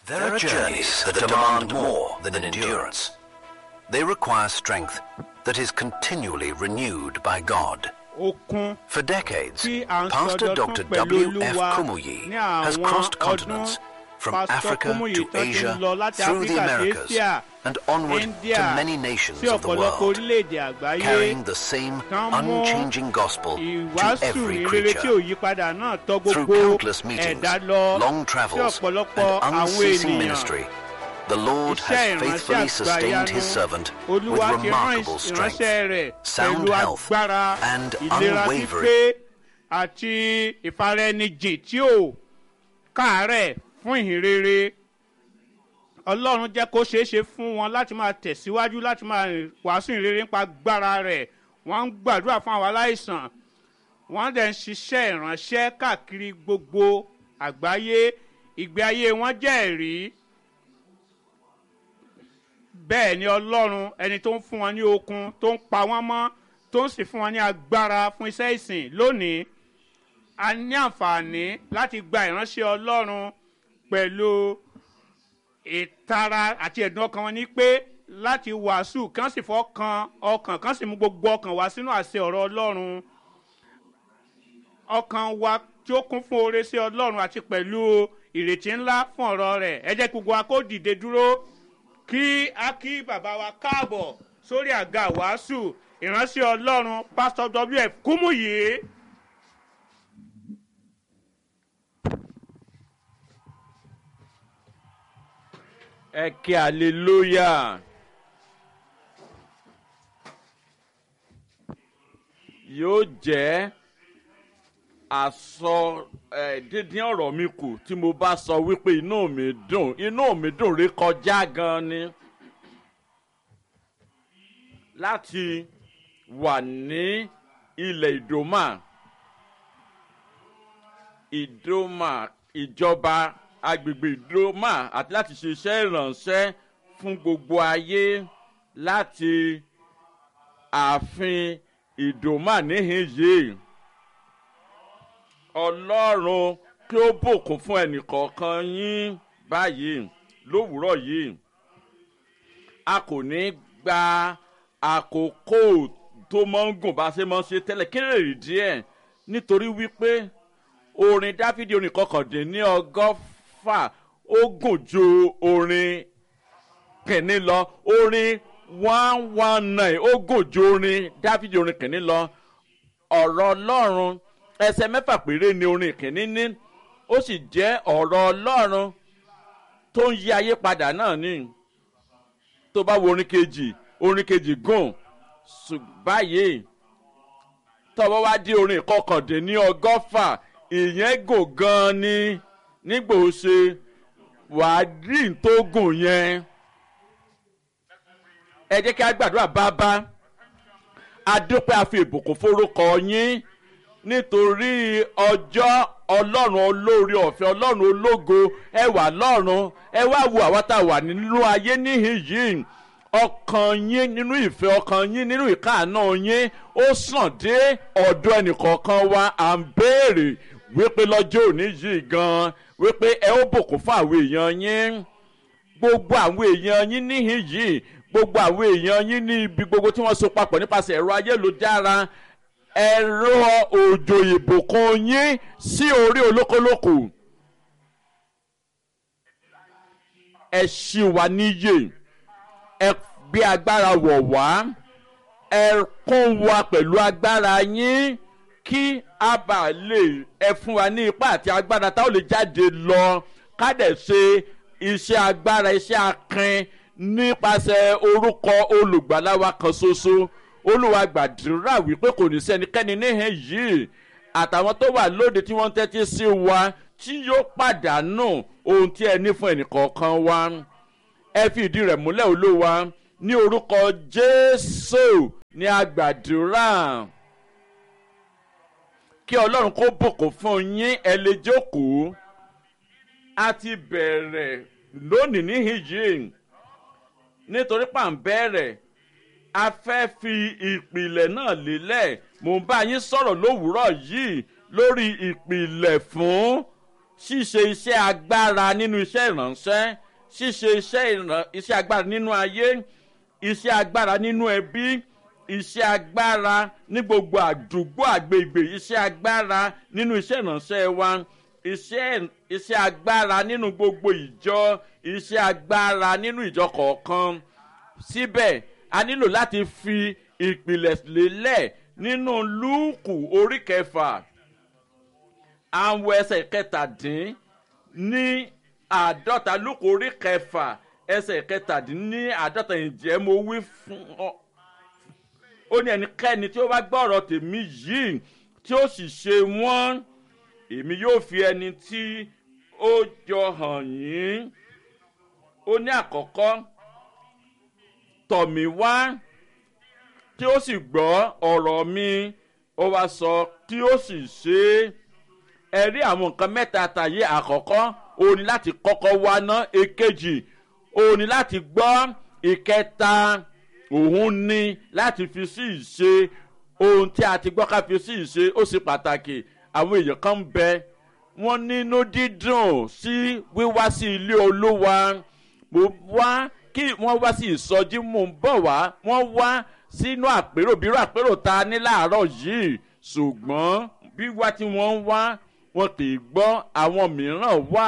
There are journeys that demand more than endurance. They require strength that is continually renewed by God. okun For decades, tí à ń Pastor sọdọ̀tún Dr. pẹ̀lú W. F. olúwa Kumuyi ní has àwọn crossed ọdún continents from Pastor Africa Kumuyi to tó ti ń Asia, lọ láti through the Áfíríkà sí Americas, Asia, and onward India to many nations sí of the ọ̀pọ̀lọpọ̀ world, orílẹ̀-èdè àgbáyé carrying the same Tán mú unchanging gospel to ìwàásù every ìrere tí ò creature. yí padà náà tọ́ Through gbogbo countless meetings, ẹ̀dá lọ long sí travels, ọ̀pọ̀lọpọ̀ and àwọn unceasing ènìyàn ministry, the Lord iṣẹ́ has faithfully ìránṣẹ́ sustained his àgbàyanu servant with olúwa ti rán remarkable strength, ìránṣẹ́ rẹ̀ sound pẹ̀lú health, agbára and ìlera unwavering pípé àti ìfaraẹnijìn tí ò káàárẹ̀ fún ìhìnrere ọlọ́run jẹ́ kó ṣeé ṣe fún wọn láti máa tẹ̀síwájú láti máa wàásù ìrere nípa agbára rẹ̀ wọ́n ń gbàdúrà fún àwọn aláìsàn wọ́n dẹ̀ ń ṣiṣẹ́ ìránṣẹ́ káàkiri gbogbo àgbáyé ìgbé ayé wọn jẹ́ ẹ̀rí bẹ́ẹ̀ ni ọlọ́run ẹni tó ń fún wọn ní okun tó ń pa wọ́n mọ́ tó ń sì fún wọn ní agbára fún iṣẹ́ ìsìn lónìí a ní àǹfààní láti gba ìránṣẹ́ ọlọ́run pẹ̀lú ìtara àti ẹ̀dùn ọkàn wọn ní pé láti wàásù kán sì fọkàn ọkàn kán sì mú gbogbo ọkàn wá sínú àṣẹ ọ̀rọ̀ ọlọ́run ọkàn wa tí ó kún fún oore sí ọlọ́run àti pẹ̀lú ìrètí ńlá fún ọ̀rọ̀ rẹ̀ ẹ jẹ́ kí gbogbo wa kó dìde dúró kí a kí bàbá wa káàbọ̀ sórí àga wàásù ìránṣẹ́ ọlọ́run pásítọ̀ wf kúmùyí. ẹ kí hallelujah. yóò jẹ́ àsọ ẹ dídín ọ̀rọ̀ mi kù tí mo bá sọ wípé inú mi dùn inú mi dùn rí kọjá gan ni láti wà ní ilẹ̀ ìdòmà ìdòmà ìjọba agbègbè ìdòmà àti láti ṣe iṣẹ́ ìrànṣẹ́ fún gbogbo ayé láti ààfin ìdòmà níhìn yìí ọlọ́run kí ó bùkún fún ẹnìkọ̀ọ̀kan yín báyìí lówùúrọ̀ yìí a kò ní gba àkókò tó máa ń gùn bá a ṣe máa ń ṣe tẹ́lẹ̀ kí lè rí díẹ̀ nítorí wípé orin dáfídì orin kọkàndínní ọgọ́fà ó gùn ju orin kìnní lọ orin one one nine ó gùn ju orin dáfídì orin kìnní lọ ọ̀rọ̀ ọlọ́run ẹsẹ̀ mẹ́fà péré ni orin kìnní ní ó sì jẹ́ ọ̀rọ̀ ọlọ́run tó ń yí ayé padà náà ni tó bá wo orin kejì orin kejì gùn báyìí tọ́wọ́ wá dé orin kọkàndínní ọgọ́fà ìyẹn gùn gan-an ni nígbà ó ṣe wàá rí n tó gùn yẹn ẹ jẹ́ kí a gbàdúrà bábá adúpẹ́ àfi ìbùkún forúkọ yín nítorí ọjọ́ ọlọ́run olórí ọ̀fẹ́ ọlọ́run ológo ẹ wà lọ́run ẹ wá wo àwa tá a wà nínú ayé níhìn yìí ọkàn yín nínú ìfẹ́ ọkàn yín nínú ìkáàánú yín ó sàn dé ọ̀dọ̀ ẹnìkọ̀ọ̀kan wa à ń béèrè wípé lọ́jọ́ òní yìí gan wípé ẹ ó bùkún fún àwọn èèyàn yín gbogbo àwọn èèyàn yín níhìn yìí gbogbo àwọn èèyàn yín ní ibi gbogbo tí wọ́n so papọ̀ nípasẹ̀ ẹ̀rọ ayélujára ẹ̀rọ òjò ìbùkún yín sí orí olókolókò ẹ ṣì wà níyè ẹ gbé agbára wọ̀ wá ẹ kún wa pẹ̀lú agbára yín kí a bá lè ẹ fún wa ní ipá àti agbára táwọn lè jáde lọ ká dẹ̀ ṣe iṣẹ́ agbára iṣẹ́ akin nípasẹ̀ orúkọ olùgbàlà wa kan ṣoṣo olùwà gbàdúrà wípé kò ní sẹ́nikẹ́ni níhìn yìí àtàwọn tó wà lóde tí wọ́n ń tẹ́tí sí wa tí yóò pàdánù ohun tí ẹ ní fún ẹnìkọ̀ọ̀kan wa ẹ fi ìdí rẹ̀ múlẹ̀ olúwa ní orúkọ jésù ní agbàdúrà kí ọlọ́run kó bùkún fún yín ẹ lè jókòó a ti bẹ̀rẹ̀ lónìí níhìn yìí nítorí pàǹbẹ̀rẹ̀ a fẹ́ fi ìpìlẹ̀ náà lélẹ̀ mò ń bá yín sọ̀rọ̀ lówùúrọ̀ yìí lórí ìpìlẹ̀ fún ṣíṣe iṣẹ́ agbára nínú iṣẹ́ ìránṣẹ́ ṣíṣe iṣẹ́ ìràn iṣẹ́ agbára nínú ayé iṣẹ́ agbára nínú ẹbí iṣẹ́ agbára ní gbogbo àdúgbò àgbègbè iṣẹ́ agbára nínú iṣẹ́ ìránṣẹ́ wa iṣẹ́ iṣẹ́ agbára nínú gbogbo ìjọ iṣẹ́ agbára nínú ìjọ kọ̀ọ̀kan síbẹ̀ a nílò láti fi ìpìlẹ̀ lélẹ̀ nínú lúùkù orí kẹfà àwọn ẹsẹ̀ kẹtàdín ní àádọ́ta lúùkù orí kẹfà ẹsẹ̀ kẹtàdín ní àádọ́ta ìjẹ́ mo wí fún ọ ó ní ẹnikẹ́ni tí ó bá gbọ́ ọ̀rọ̀ tèmi yìí tí ó sì ṣe wọ́n èmi yóò fi ẹni tí ó jọ hàn yín ó ní àkọ́kọ́ tọ̀ mí wá tí ó sì gbọ́ ọ̀rọ̀ mi ó wá sọ tí ó sì ṣe é ẹ rí àwọn nǹkan mẹ́ta tàyé àkọ́kọ́ ó ní láti kọ́kọ́ wá ná èkejì ó ní láti gbọ́ ìkẹta òun ní láti fi sí ìṣe ohun tí a ti gbọ́ ká fi sí ìṣe ó sì pàtàkì àwọn èèyàn kan ń bẹ wọ́n nínú dídùn sí wíwá sí ilé olúwa mo wá kí wọ́n wá sí ìsọjí mò ń bọ̀ wá wọ́n wá sínú àpérò bírò àpérò ta ní láàárọ̀ yìí ṣùgbọ́n wíwá tí wọ́n ń wá wọn kì í gbọ́ àwọn mìíràn wá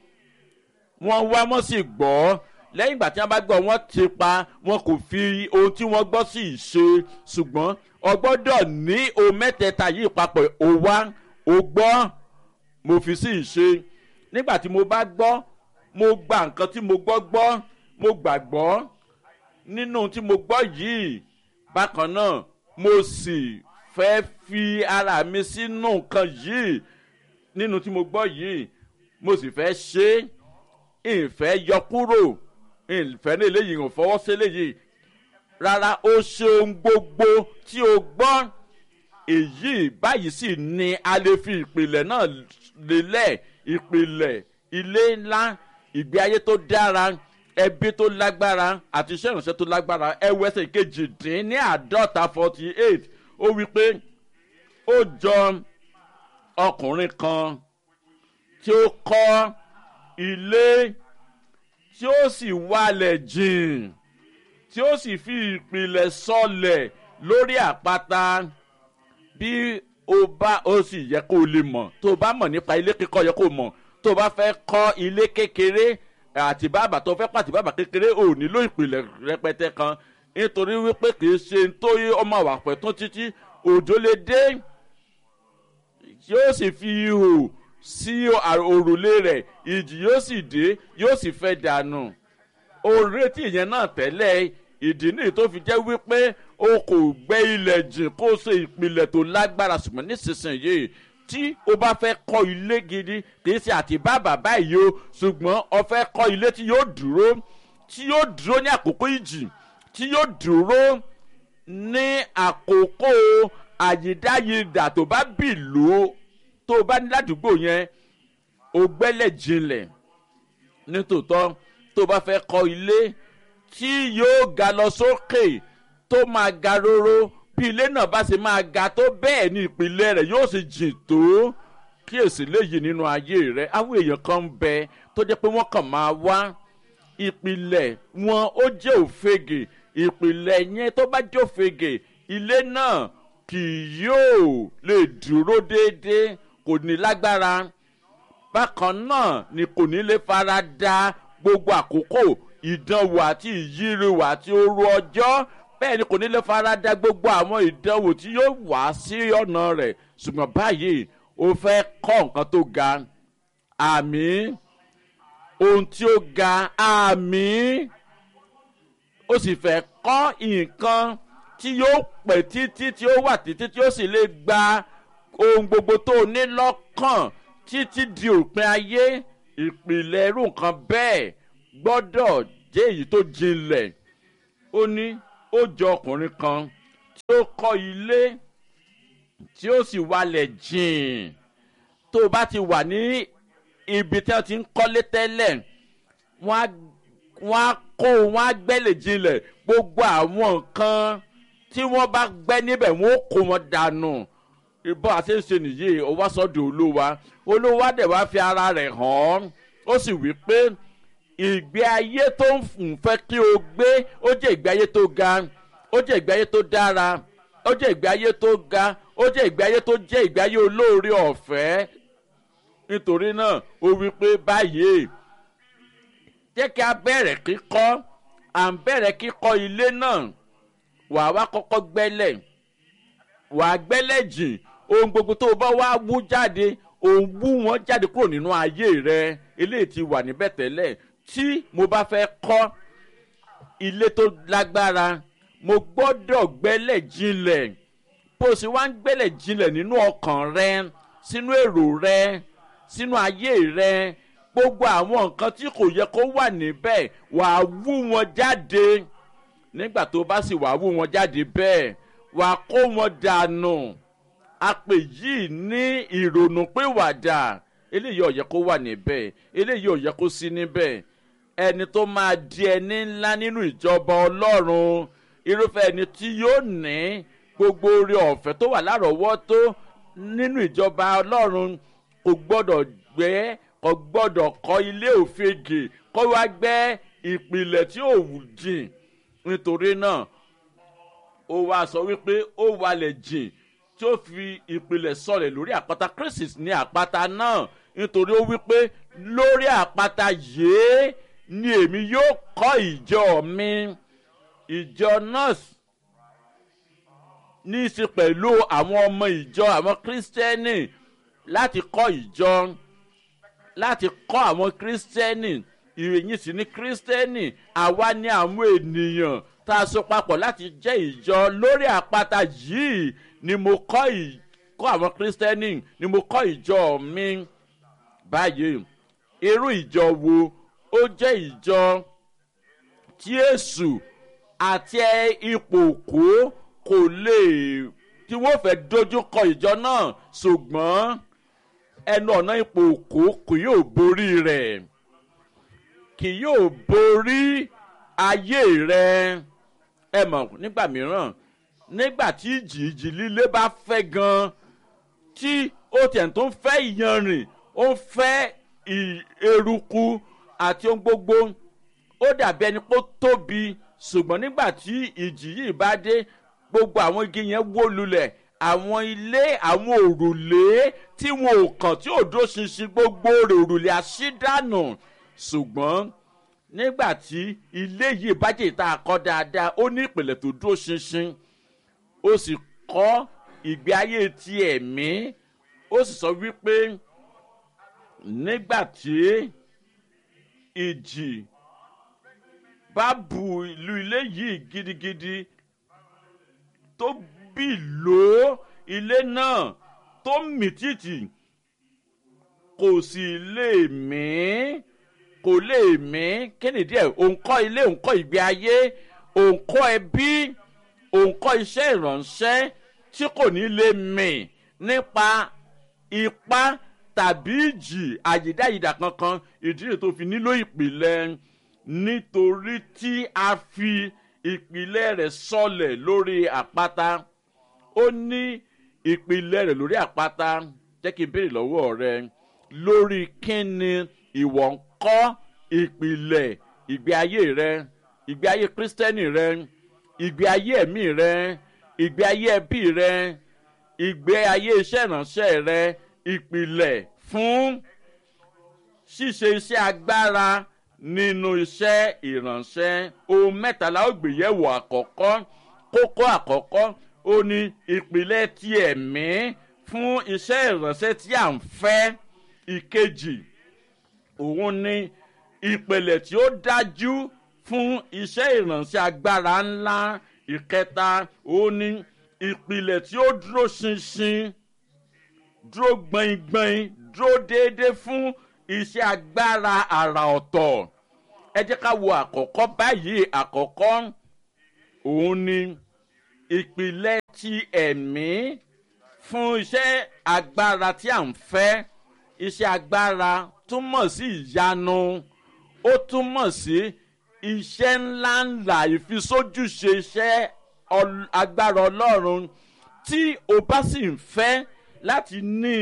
wọ́n wá wọ́n sì gbọ́ lẹ́yìn ìgbà tí wọ́n bá gbọ́ wọ́n ti pa wọn kò fi ohun tí wọ́n gbọ́ sí ìṣe ṣùgbọ́n ọgbọ́dọ̀ ní ohun mẹ́tẹ̀ẹ̀ta yìí papọ̀ ó wá ó gbọ́ mo fi sí ìṣe nígbà tí mo bá gbọ́ mo gba nǹkan tí mo gbọ́ gbọ́ mo gbàgbọ́ nínú tí mo gbọ́ yìí bákan náà mo sì fẹ́ fi ara mi sínú nǹkan yìí nínú tí mo gbọ́ yìí mo sì fẹ́ ṣe é ìfẹ́ yọ kúrò ìfẹ́ ní eléyìí ò fọwọ́ sí eléyìí rárá ó ṣe ohun gbogbo tí o gbọ́ èyí báyìí sì ni a lè fi ìpìlẹ̀ náà lélẹ̀ ìpìlẹ̀ ilé ńlá ìgbé ayé tó dára ẹbí tó lágbára àti iṣẹ́ ìránṣẹ́ tó lágbára ẹwẹ́sẹ̀ kejì dín ní àádọ́ta forty eight ó wí pé ó jọ ọkùnrin kan tí ó kọ́ ilé tí ó sì wálẹ̀ jìn tí ó sì fi ìpìlẹ̀ sọlẹ̀ lórí àpáta bí o bá o sì yẹ kó o lè mọ̀ tó o bá mọ̀ nípa ilé kíkọ́ yẹ kó o mọ̀ tó o bá fẹ́ kọ́ ilé kékeré àti bàbà tó fẹ́ pàtì bàbà kékeré ò nílò ìpìlẹ̀ rẹpẹtẹ kan nítorí wípé kì í ṣe tó yé ọmọ àwà pẹ̀ tó títí òjò lè dé yóò sì fi ihò sí òrùlé rẹ̀ ìjì yóò sì dé yóò sì fẹ́ dànù òretí ìyẹn náà tẹ́lẹ̀ ìdí nìyí tó fi jẹ́ wípé o kò gbẹ́ ilẹ̀ jìn kó o ṣe ìpìlẹ̀ tó lágbára ṣùgbọ́n nísinsìnyí tí o bá fẹ́ kọ́ ilé gidi kì í ṣe àti bàbà báyìí o ṣùgbọ́n o fẹ́ kọ́ ilé tí yóò dúró tí yóò dúró ní àkókò ìjì tí yóò dúró ní àkókò àyídáyidà tó bá bì lò ó tó o bá ní ládùúgbò yẹn o gbẹ́lẹ̀ jinlẹ̀ nítòótọ́ tó o bá fẹ́ kọ́ ilé tí yóò ga lọ sókè tó máa ga róró bí ilé náà bá ṣe máa ga tó bẹ́ẹ̀ ni ìpìlẹ̀ rẹ̀ yóò sì jìn tó kíyèsí léyìí nínú ayé rẹ̀ àwọn èèyàn kan ń bẹ tó jẹ́ pé wọ́n kàn máa wá ìpìlẹ̀ wọn ó jẹ́ òfegè ìpìlẹ̀ yẹn tó bá jẹ́ òfegè ilé náà kì yóò lè dúró déédéé kò ní lágbára bákan náà ni kò ní lè fara da gbogbo àkókò ìdánwò àti ìyíriwò àti oru ọjọ́ bẹ́ẹ̀ ni kò ní lè fara da gbogbo àwọn ìdánwò tí yóò wá sí ọ̀nà rẹ̀ ṣùgbọ́n báyìí o fẹ́ kọ́ nǹkan tó ga àmì ohun tí ó ga àmì ó sì fẹ́ kọ́ nǹkan tí yóò pẹ́ títí tí ó wà títí tí ó sì lè gba ohun gbogbo tó o ní lọ́kàn títí di òpin ayé ìpìlẹ̀ irú nǹkan bẹ́ẹ̀ gbọ́dọ̀ jẹ́ èyí tó jinlẹ̀ ó ní ó jọ ọkùnrin kan tí ó kọ́ ilé tí ó sì walẹ̀ jìn tó o bá ti wà ní ibi tí wọ́n ti ń kọ́lé tẹ́lẹ̀ wọ́n á kó wọ́n á gbẹ́lẹ̀ jinlẹ̀ gbogbo àwọn nǹkan tí wọ́n bá gbẹ́ níbẹ̀ wọ́n ó kó wọn dànù bó a ṣe ń ṣe nìyí ó wá sọ́dọ̀ olúwa olúwa dẹ̀ wá fi ara rẹ̀ hàn án ó sì wí pé ìgbé ayé tó ń fẹ́ kí o gbé ó jẹ́ ìgbé ayé tó ga ó jẹ́ ìgbé ayé tó dára ó jẹ́ ìgbé ayé tó ga ó jẹ́ ìgbé ayé tó jẹ́ ìgbé ayé olóore ọ̀fẹ́ nítorí náà ó wí pé báyìí jẹ́ kí a bẹ̀rẹ̀ kíkọ́ à ń bẹ̀rẹ̀ kíkọ́ ilé náà wà á wá kọ́kọ́ gbẹ́lẹ̀ wà á gbẹ́lẹ̀ jìn ohun gbogbo tó o bá wá wú jáde òun wú wọn jáde kúrò nínú ayé rẹ eléyìí ti wà níbẹ̀ tẹ́lẹ̀ tí mo bá fẹ́ kọ́ ilé tó lágbára mo gbọ́dọ̀ gbẹ́lẹ̀ jinlẹ̀ bó o sì wá ń gbẹ́lẹ̀ jinlẹ̀ nínú ọkàn rẹ sínú èrò rẹ sínú ayé rẹ gbogbo àwọn nǹkan tí kò yẹ kó wà níbẹ̀ wàá wú wọn jáde nígbà tó bá sì wàá wú wọn jáde bẹ́ẹ̀ wàá kó wọn dànù àpè yìí ní ìrònú pé wàdà eléyìí ò yẹ kó wà níbẹ̀ eléyìí ò yẹ kó sí níbẹ̀ ẹni tó máa di ẹni ńlá nínú ìjọba ọlọ́run irúfẹ́ ẹni tí yóò ní gbogbo oore ọ̀fẹ́ tó wà lárọ̀ọ́wọ́tó nínú ìjọba ọlọ́run kò gbọ́dọ̀ gbé kò gbọ́dọ̀ kọ́ ilé òfegè kó wá gbẹ́ ìpìlẹ̀ tí ò wù jìn nítorí náà ó wá sọ wípé ó walẹ̀ jìn tí ó fi ìpìlẹ̀ sọ̀rẹ̀ lórí àpáta kristi ní àpáta náà nítorí ó wípé lórí àpáta yìí ni èmi yóò kọ́ ìjọ mi ìjọ nọ́ọ̀sì ní í ṣe pẹ̀lú àwọn ọmọ ìjọ àwọn kírísítẹ́nì láti kọ́ ìjọ láti kọ́ àwọn kírísítẹ́nì ìròyìn sì ní kírísítẹ́nì àwa ní àwọn ènìyàn tá a so papọ̀ láti jẹ́ ìjọ lórí àpáta yìí ni mo kọ́ ìkọ́ àwọn kírísítẹ́nì ni mo kọ́ ìjọ mi báyìí irú ìjọ wo ó jẹ́ ìjọ tí èṣù àti ipò kó kò lè tí wọ́n fẹ́ dojú kọ ìjọ náà ṣùgbọ́n ẹnu ọ̀nà ipò kó kò yóò borí rẹ̀ kì yóò borí ayé rẹ̀ ẹ mọ̀ nígbà mìíràn nígbà tí ìjì ìjì líle bá fẹ́ gan tí ó tiẹ̀ tó ń fẹ́ ìyanrìn ó ń fẹ́ eruku àti ohun gbogbo ó dàbí ẹni pé ó tóbi ṣùgbọ́n nígbà tí ìjì yìí bá dé gbogbo àwọn igi yẹn wó lulẹ̀ àwọn ilé àwọn òrùlé tí wọn ò kàn tí ò dó ṣinṣin gbogbo rẹ̀ òrùlé àṣídànù ṣùgbọ́n nígbà tí ilé yìí bájẹ́ ìta kọ́ dáadáa ó ní ìpìlẹ̀ tó dó ṣinṣin ó sì kọ́ ìgbé ayé ti ẹ̀mí ó sì sọ wípé nígbà tí ìjì bá bu ìlú ilé yìí gidigidi tó bì ló ilé náà tó mì tìtì kò sì lè mí kò lè mí kéde díẹ̀ òǹkọ́ ilé òǹkọ́ ìgbé ayé òǹkọ́ ẹbí òǹkọ́ iṣẹ́ ìránṣẹ́ tí kò ní lè mì nípa ipá tàbí ìjì àyídáyidà kankan ìdí rẹ̀ tó fi nílò ìpìlẹ̀ nítorí tí a fi ìpìlẹ̀ rẹ̀ sọlẹ̀ lórí àpáta ó ní ìpìlẹ̀ rẹ̀ lórí àpáta jẹ́ kí n béèrè lọ́wọ́ rẹ lórí kíni ìwọ ń kọ́ ìpìlẹ̀ ìgbé ayé rẹ ìgbé ayé kírísítẹ́nì rẹ ìgbé ayé ẹ̀mí rẹ ìgbé ayé ẹbí rẹ ìgbé ayé iṣẹ́ ìránṣẹ́ rẹ ìpìlẹ̀ fún ṣíṣe iṣẹ́ agbára nínú iṣẹ́ ìránṣẹ́ ohun mẹ́tàlá ògbéyẹ̀wò àkọ́kọ́ kókó àkọ́kọ́ ó ní ìpìlẹ̀ ti ẹ̀mí fún iṣẹ́ ìránṣẹ́ tí à ń fẹ́ ìkejì òun ní ìpìlẹ̀ tí ó dájú fún iṣẹ́ ìránṣẹ́ agbára ńlá ìkẹta òun ní ìpìlẹ̀ tí ó dúró ṣinṣin dúró gbọ̀ngbọ̀n dúró déédéé fún iṣẹ́ agbára àrà ọ̀tọ̀ ẹ jẹ́ ká wo àkọ́kọ́ báyìí àkọ́kọ́ òun ni ìpìlẹ̀ ti ẹ̀mí fún iṣẹ́ agbára tí à ń fẹ́ iṣẹ́ agbára túmọ̀ sí ìyanu ó túmọ̀ sí iṣẹ́ ńláńlá ìfisójúṣe iṣẹ́ agbára ọlọ́run tí o bá sì ń fẹ́ láti ní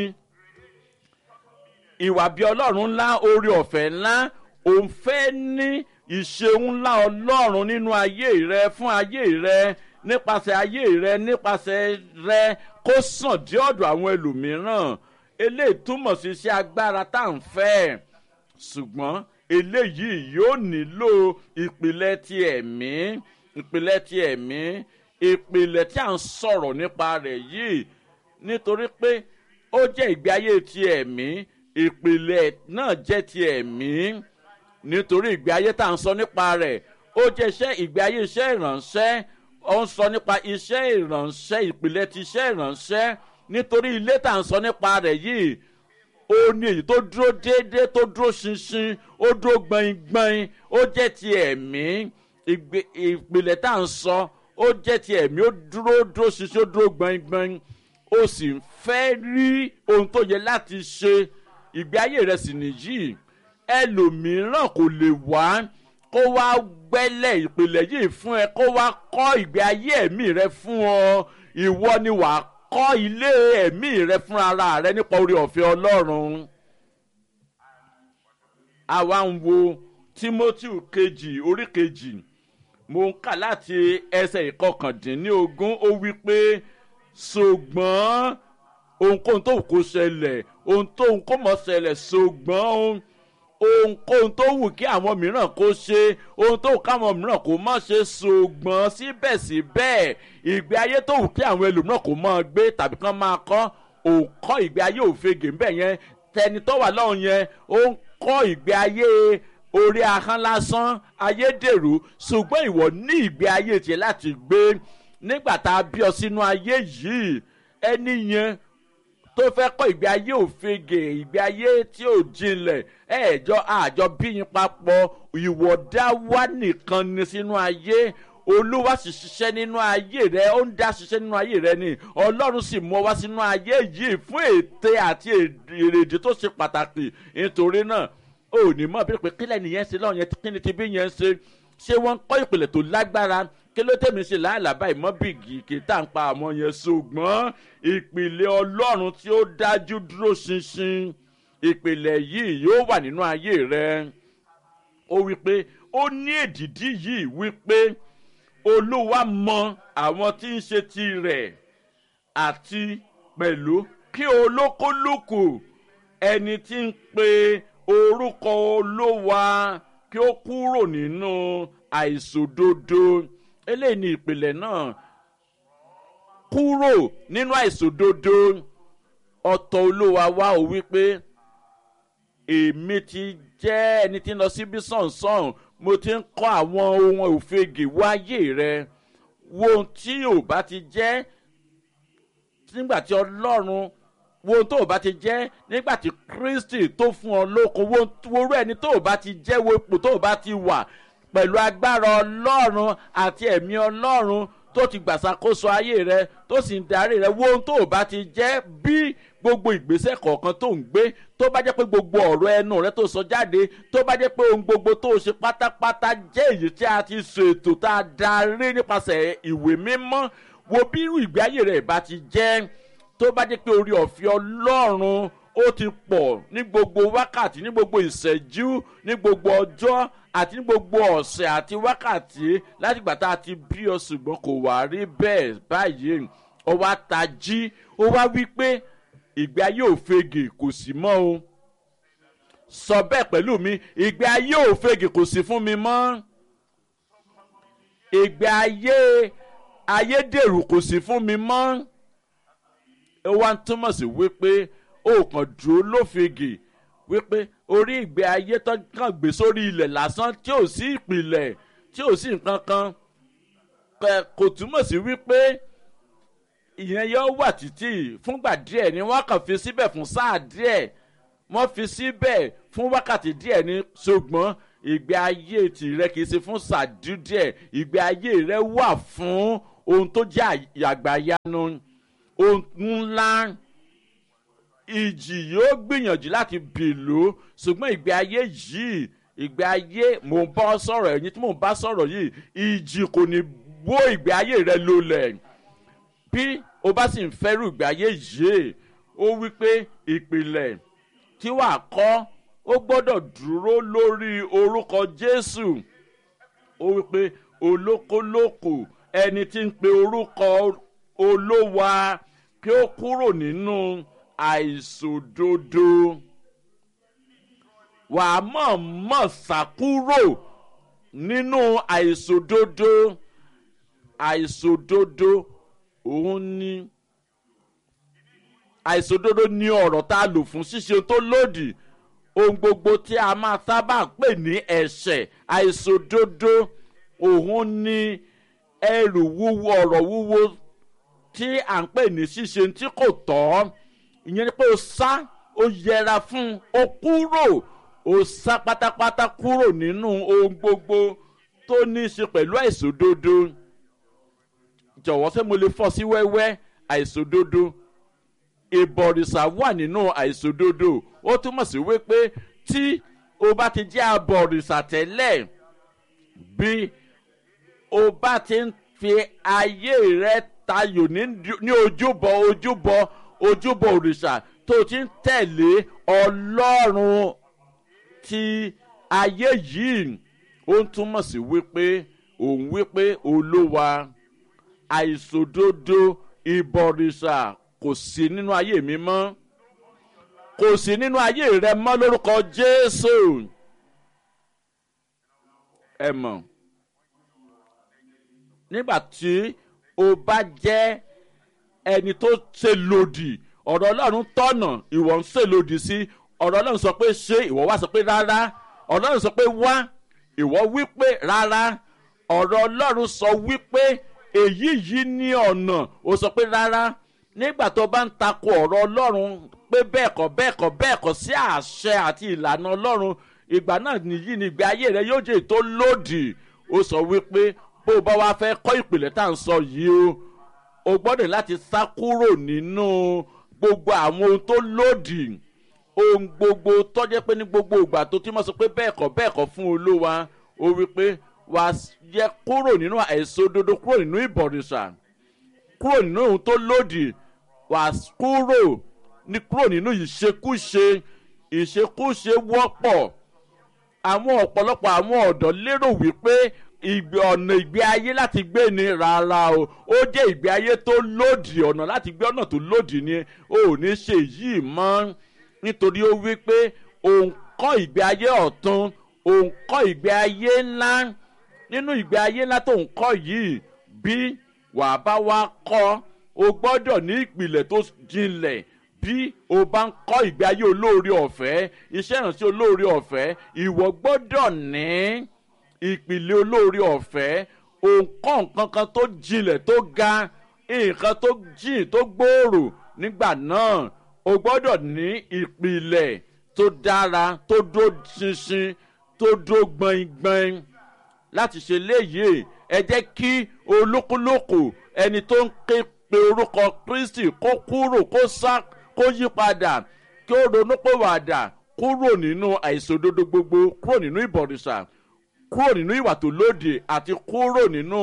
ìwà bí ọlọ́run ńlá orí ọ̀fẹ́ ńlá òun fẹ́ ní ìṣeun ńlá ọlọ́run nínú ayé rẹ fún ayé rẹ nípasẹ̀ ayé rẹ nípasẹ̀ rẹ kó sàn dé ọ̀dọ̀ àwọn ẹlòmíràn eléyìí túmọ̀ sí iṣẹ́ agbára tá à ń fẹ́ ṣùgbọ́n eléyìí yóò nílò ìpìlẹ̀ ti ẹ̀mí ìpìlẹ̀ ti ẹ̀mí ìpìlẹ̀ tí à ń sọ̀rọ̀ nípa rẹ̀ yìí nítorí pé ó jẹ́ ìgbé ayé ti ẹ̀mí ìpìlẹ̀ náà jẹ́ ti ẹ̀mí nítorí ìgbé ayé tá à ń sọ nípa rẹ̀ ó jẹ́ iṣẹ́ ìgbé ayé iṣẹ́ ìrànṣẹ́ ó ń sọ nípa iṣẹ́ ìrànṣẹ́ ìpìlẹ̀ ti iṣẹ́ ìrànṣẹ́ nítorí ilé tá à ń sọ nípa rẹ̀ yìí ó ní èyí tó dúró déédéé tó dúró ṣinṣin ó dúró gbọ̀ngbọ̀n ó jẹ́ ti ẹ̀mí ìpìlẹ̀ tá à ń sọ ó jẹ́ ti ẹ̀mí ó dúró dúró ṣinṣin ó dúró gbọ̀ngbọ̀n ó sì ń fẹ́ rí ohun tó yẹ láti ṣe ìgbé ayé rẹ̀ sì nìyí ẹlòmíràn kò lè wá kó wá gbẹ́lẹ̀ ìpìlẹ̀ yìí fún ẹ kó wá kọ́ ìgbé ayé ẹ̀mí rẹ fún ọ ìwọ ni wàá kọ́ ilé ẹ̀mí rẹ fún ara rẹ nípa orí ọ̀fẹ́ ọlọ́run. àwa ń wo timothy kejì orí kejì mo ń kà láti ẹsẹ̀ ìkọkàndínlógún ó wí pé ṣùgbọ́n ohunkóhun tó kó ṣẹlẹ̀ ohun tó ń kó mọ̀ ṣẹlẹ̀ ṣùgbọ́n ohunkóhun tó wù kí àwọn mìíràn kó ṣe ohun tó wù káwọn mìíràn kó má ṣe ṣùgbọ́n síbẹ̀síbẹ̀ ìgbé ayé tó wù kí àwọn ẹlòmíràn kó máa gbé tàbí kán máa kọ́ òǹkọ́ ìgbé ayé òfegè ńbẹ̀ yẹn tẹni tó wà lọ́hùn yẹn ó ń kọ́ ìgbé ayé orí ahọ́n lásán ayédèrú ṣùgbọ́n ìwọ ní ìgbé ayé tiẹ̀ láti gbé nígbà tá a bí ọ sínú ayé yìí ẹni yẹn tó fẹ́ kọ́ ìgbé ayé òfegè ìgbé ayé tí ò jinlẹ̀ ẹ̀ẹ́jọ́ àjọ bíyìn papọ̀ ìwọ̀dá wá nìkan ni sínú ayé olúwa sì ṣiṣẹ́ nínú ayé rẹ ó ń dá ṣiṣẹ́ nínú ayé rẹ ni ọlọ́run sì mú ọ wá sínú ayé yìí fún ète àti èrèdí tó ṣe pàtàkì nítorí náà ò ní mọ̀ bí pé kílẹ̀ nìyẹn ṣe lọ́wọ́ yẹn kí ni ti bí yẹn ṣe ṣé wọ́n ń kọ́ ìpìlẹ̀ tó lágbára kí ló tẹ̀mí ṣe láàlàbá ìmọ̀bìgì kì í tà ń pa àwọn yẹn ṣùgbọ́n ìpìlẹ̀ ọlọ́run tí ó dájú dúró ṣinṣin ìpìlẹ̀ yìí yóò wà nínú ayé rẹ ó wí pé ó ní èdìdí yìí wí pé olúwa mọ àwọn tí ń ṣe tirẹ̀ àti pẹ̀lú kí olókólókò ẹni tí ń pe orúkọ olówa kí ó kúrò nínú àìsòdodo eléyìí ni ìpìlẹ̀ náà kúrò nínú àìsòdodo ọ̀tọ̀ olówa wá ò wípé èmi ti jẹ́ ẹni tí ń lọ síbí sọ̀nsọ̀n mo ti ń kọ́ àwọn ohun òfegè wáyé rẹ wo ohun tí ò bá ti jẹ́ nígbà tí ọlọ́run wo ohun tó ò bá ti jẹ́ nígbà tí kristi tó fún ọ lókun wo orú ẹni tó ò bá ti jẹ́ wo ipò tó ò bá ti wà pẹ̀lú agbára ọlọ́run àti ẹ̀mí ọlọ́run tó ti gbàsàkóso ayé rẹ tó sì ń darí rẹ wo ohun tó ò bá ti jẹ́ bí gbogbo ìgbésẹ̀ kọ̀ọ̀kan tó ń gbé tó bá jẹ́ pé gbogbo ọ̀rọ̀ ẹnu rẹ tó sọ jáde tó bá jẹ́ pé ohun gbogbo tó ṣe pátápátá jẹ́ èyí tí a ti ṣètò tá a darí nípasẹ̀ ìwé mímọ́ wo bí irú ìgbé ayé rẹ bá ti jẹ́ tó bá jẹ́ pé orí ọ̀fẹ́ ọlọ́run ó ti pọ̀ ní gbogbo wákàtí ní gbogbo ìṣẹ́jú ní gbogbo ọjọ́ àti ní gbogbo ọ̀sẹ̀ àti wákàtí láti gbà tá a ti bí ọ ṣùgbọ́n kò wá rí bẹ́ẹ̀ báyìí ọ wá tají ó wá wí pé ìgbé ayé òfegè kò sí mọ́ o sọ bẹ́ẹ̀ pẹ̀lú mi ìgbé ayé òfegè kò sí fún mi mọ́ ìgbé ayé ayédèrú kò sí fún mi mọ́ ó wá ń túmọ̀ sí wípé ó kàn dúró lófegè wípé orí ìgbé ayé tó kàn gbé sórí ilẹ̀ lásán tí ò sí ìpìlẹ̀ tí ò sí nǹkan kan kò túmọ̀ sí wípé ìyẹn yóò wà títí fúngbà díẹ̀ ni wọ́n kàn fi síbẹ̀ fún sáà díẹ̀ wọ́n fi síbẹ̀ fún wákàtí díẹ̀ ni ṣùgbọ́n ìgbé ayé tìrẹ kì í ṣe fún sàdú díẹ̀ ìgbé ayé rẹ wà fún ohun tó jẹ́ àgbàyanu ohun ńlá ìjì yóò gbìyànjú láti bìlú ṣùgbọ́n ìgbé ayé yìí ìgbé ayé mò ń bá sọ̀rọ̀ ẹ̀yìn tí mò ń bá sọ̀rọ̀ yìí ìjì kò ní wó ìgbé ayé rẹ lólẹ̀ bí o bá sì ń fẹ́rù ìgbé ayé yìí ó wí pé ìpìlẹ̀ tí wàá kọ́ ó gbọ́dọ̀ dúró lórí orúkọ jésù ó wí pé olókolókò ẹni tí ń pe orúkọ olówa kí ó kúrò nínú àìsòdodo wàá mọ̀ mọ̀ sàkúrò nínú àìsòdodo àìsòdodo òun ni àìsòdodo ni ọ̀rọ̀ tá a lò fún ṣíṣe tó lòdì ohun gbogbo tí a máa sábà pè ní ẹ̀ṣẹ̀ àìsòdodo òun ni ẹrù wúwo ọ̀rọ̀ wúwo tí à ń pè ní ṣíṣe tí kò tọ́ ìyẹn ni pé o sá o yẹra fún o kúrò o sá pátápátá kúrò nínú ohun gbogbo tó ní í ṣe pẹ̀lú àìsòdodo jọ̀wọ́ ṣé mo lè fọ́ sí wẹ́wẹ́ àìsòdodo ìbọ̀rìṣà wà nínú àìsòdodo ó túmọ̀ sí wípé tí o bá ti jẹ́ abọ̀rìṣà tẹ́lẹ̀ bí o bá ti ń fi ayé rẹ tayò ní ojúbọ ojúbọ ojúbọ òrìṣà tó ti ń tẹ̀lé ọlọ́run ti ayé yìí ó ń túmọ̀ sí wípé òun wípé olówa àìsòdodo ìbọ̀rìṣà kò sí nínú ayé mi mọ́ kò sí nínú ayé rẹ mọ́ lórúkọ jésù ẹ mọ̀ nígbà tí o bá jẹ́ ẹni tó ṣe lòdì ọ̀rọ̀ ọlọ́run tọ̀nà ìwọ ń ṣe lòdì sí ọ̀rọ̀ ọlọ́run sọ pé ṣé ìwọ wá sọ pé rárá ọ̀rọ̀ ọlọ́run sọ pé wá ìwọ wí pé rárá ọ̀rọ̀ ọlọ́run sọ wípé èyí yìí ní ọ̀nà ó sọ pé rárá nígbà tó bá ń takò ọ̀rọ̀ ọlọ́run pé bẹ́ẹ̀ kọ́ bẹ́ẹ̀ kọ́ bẹ́ẹ̀ kọ́ sí àṣẹ àti ìlànà ọlọ́run ìgbà náà nìyí ni ìgbé ayé rẹ yóò jẹ́ tó lòdì ó sọ wípé bó o bá wá fẹ́ kọ́ ìpìlẹ̀ tá à ń sọ yìí o o gbọ́dọ̀ láti sá kúrò nínú gbogbo àwọn ohun tó lòdì ohun gbogbo tọ́jẹ́ pé ní gbogbo ìgbà tó tí wọ́n sọ pé bẹ́ẹ̀ kọ́ bẹ́ẹ̀ kọ́ fún olówa ó wí pé wàá yẹ kúrò nínú àìsódodo kúrò nínú ìbọ̀rìṣà kúrò nínú ohun tó lòdì wàá kúrò ní kúrò nínú ìṣekúṣe ìṣekúṣe wọ́pọ̀ àwọn ọ̀pọ̀lọpọ̀ àwọn ọ̀dọ́ lérò wípé ìgbé ọ̀nà ìgbé ayé láti gbé ni rárá o ó jẹ́ ìgbé ayé tó lòdì ọ̀nà láti gbé ọ̀nà tó lòdì ni o ò ní ṣe yìí mọ́ nítorí ó wí pé òun kọ́ ìgbé ayé ọ̀tún òun kọ́ ìgbé ayé ńlá nínú ìgbé ayé ńlá tó ń kọ́ yìí bí wàá bá wá kọ́ o gbọ́dọ̀ ní ìpìlẹ̀ tó jinlẹ̀ bí o bá ń kọ́ ìgbé ayé olóore ọ̀fẹ́ iṣẹ́ ìrànṣẹ́ olóore ọ̀fẹ́ ìwọ gbọ́dọ̀ ní ìpìlẹ̀ olóore ọ̀fẹ́ òǹkọ́ nǹkan kan tó jinlẹ̀ tó ga nǹkan tó jìn tó gbòòrò nígbà náà o gbọ́dọ̀ ní ìpìlẹ̀ tó dára tó dó ṣinṣin tó dó gbọ̀ngbọ̀n láti ṣe léyìí ẹ jẹ́ kí olúkúlùkù ẹni tó ń ké pe orúkọ kristi kó kúrò kó sá kó yí padà kí ó ronú pé wàdà kúrò nínú àìsòdodo gbogbo kúrò nínú ìbọ̀rìṣà kúrò nínú ìwà tó lòdì àti kúrò nínú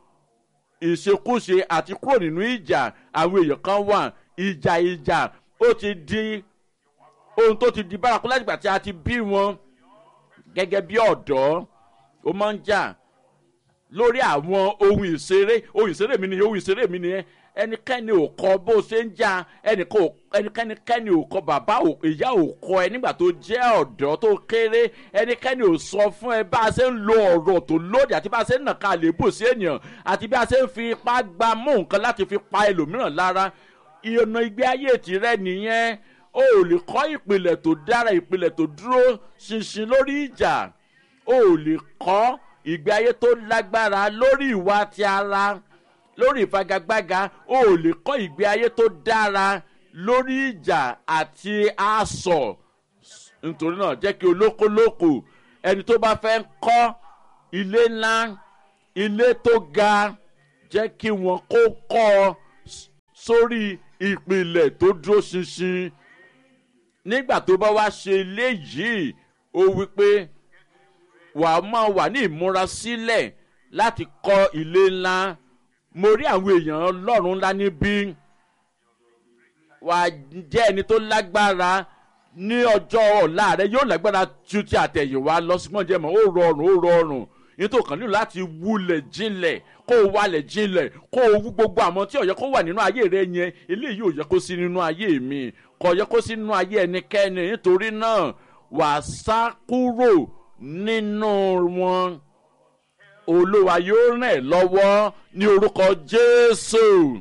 ìṣekúṣe àti kúrò nínú ìjà àwọn èèyàn kan wà ìjà ìjà ó ti di ohun tó ti di bárakú láti gbà tí a ti bí wọn gẹ́gẹ́ bí ọ̀dọ́ ó máa ń jà lórí àwọn ohun ìṣeré ohun ìṣeré mi nìyẹn ohun ìṣeré mi nìyẹn ẹnikẹ́ni ò kọ bó ṣe ń jà ẹnikẹ́ni ò kọ bàbá ìyá ò kọ ẹ nígbà tó jẹ́ ọ̀dọ́ tó kéré ẹnikẹ́ni ò sọ fún ẹ bá a ṣe ń lo ọ̀rọ̀ tó lòdì àti bá a ṣe ń nàka àlébù sí ènìyàn àti bí a ṣe ń fi ipá gba mú nǹkan láti fi pa ẹlòmíràn lára ìyọ̀nà ìgbé ayé tirẹ̀ nìyẹn o ò lè kọ́ ìpìlẹ̀ tó dára ìpìlẹ̀ tó dúró ṣinṣin lórí ìjà o ò lè kọ́ ìgbé ayé tó lágbára lórí ìwà ti ara lórí ìfagagbága o ò lè kọ́ ìgbé ayé tó dára lórí ìjà àti asọ̀ nítorí náà jẹ́ kí olókolóko ẹni tó bá fẹ́ kọ́ ilé ńlá ilé tó ga jẹ́ kí wọ́n kó kọ́ ọ sórí ìpìlẹ̀ tó dúró ṣinṣin nígbà tó bá wá ṣe léyìí ó wí pé wà á máa wà ní ìmúrasílẹ̀ láti kọ́ ilé ńlá mo rí àwọn èèyàn ọlọ́run ńlá níbí wà á jẹ́ ẹni tó lágbára ní ọjọ́ ọ̀la rẹ yóò lágbára ju ti àtẹ̀yìnwá lọ sí mọ́jẹ́ mọ́ ó rọrùn ó rọrùn nítorí kan nílò láti wulẹ̀ jinlẹ̀ kó o walẹ̀ jinlẹ̀ kó o wú gbogbo àwọn tí ó yẹ kó wà nínú ayé rẹ yẹn eléyìí ò yẹ kó sí nínú ayé mi kò yẹ kó sí nínú ayé ẹnikẹ́ni nítorí náà wà á sá kúrò nínú wọn olúwa yóò ràn ẹ́ lọ́wọ́ ní orúkọ jésù.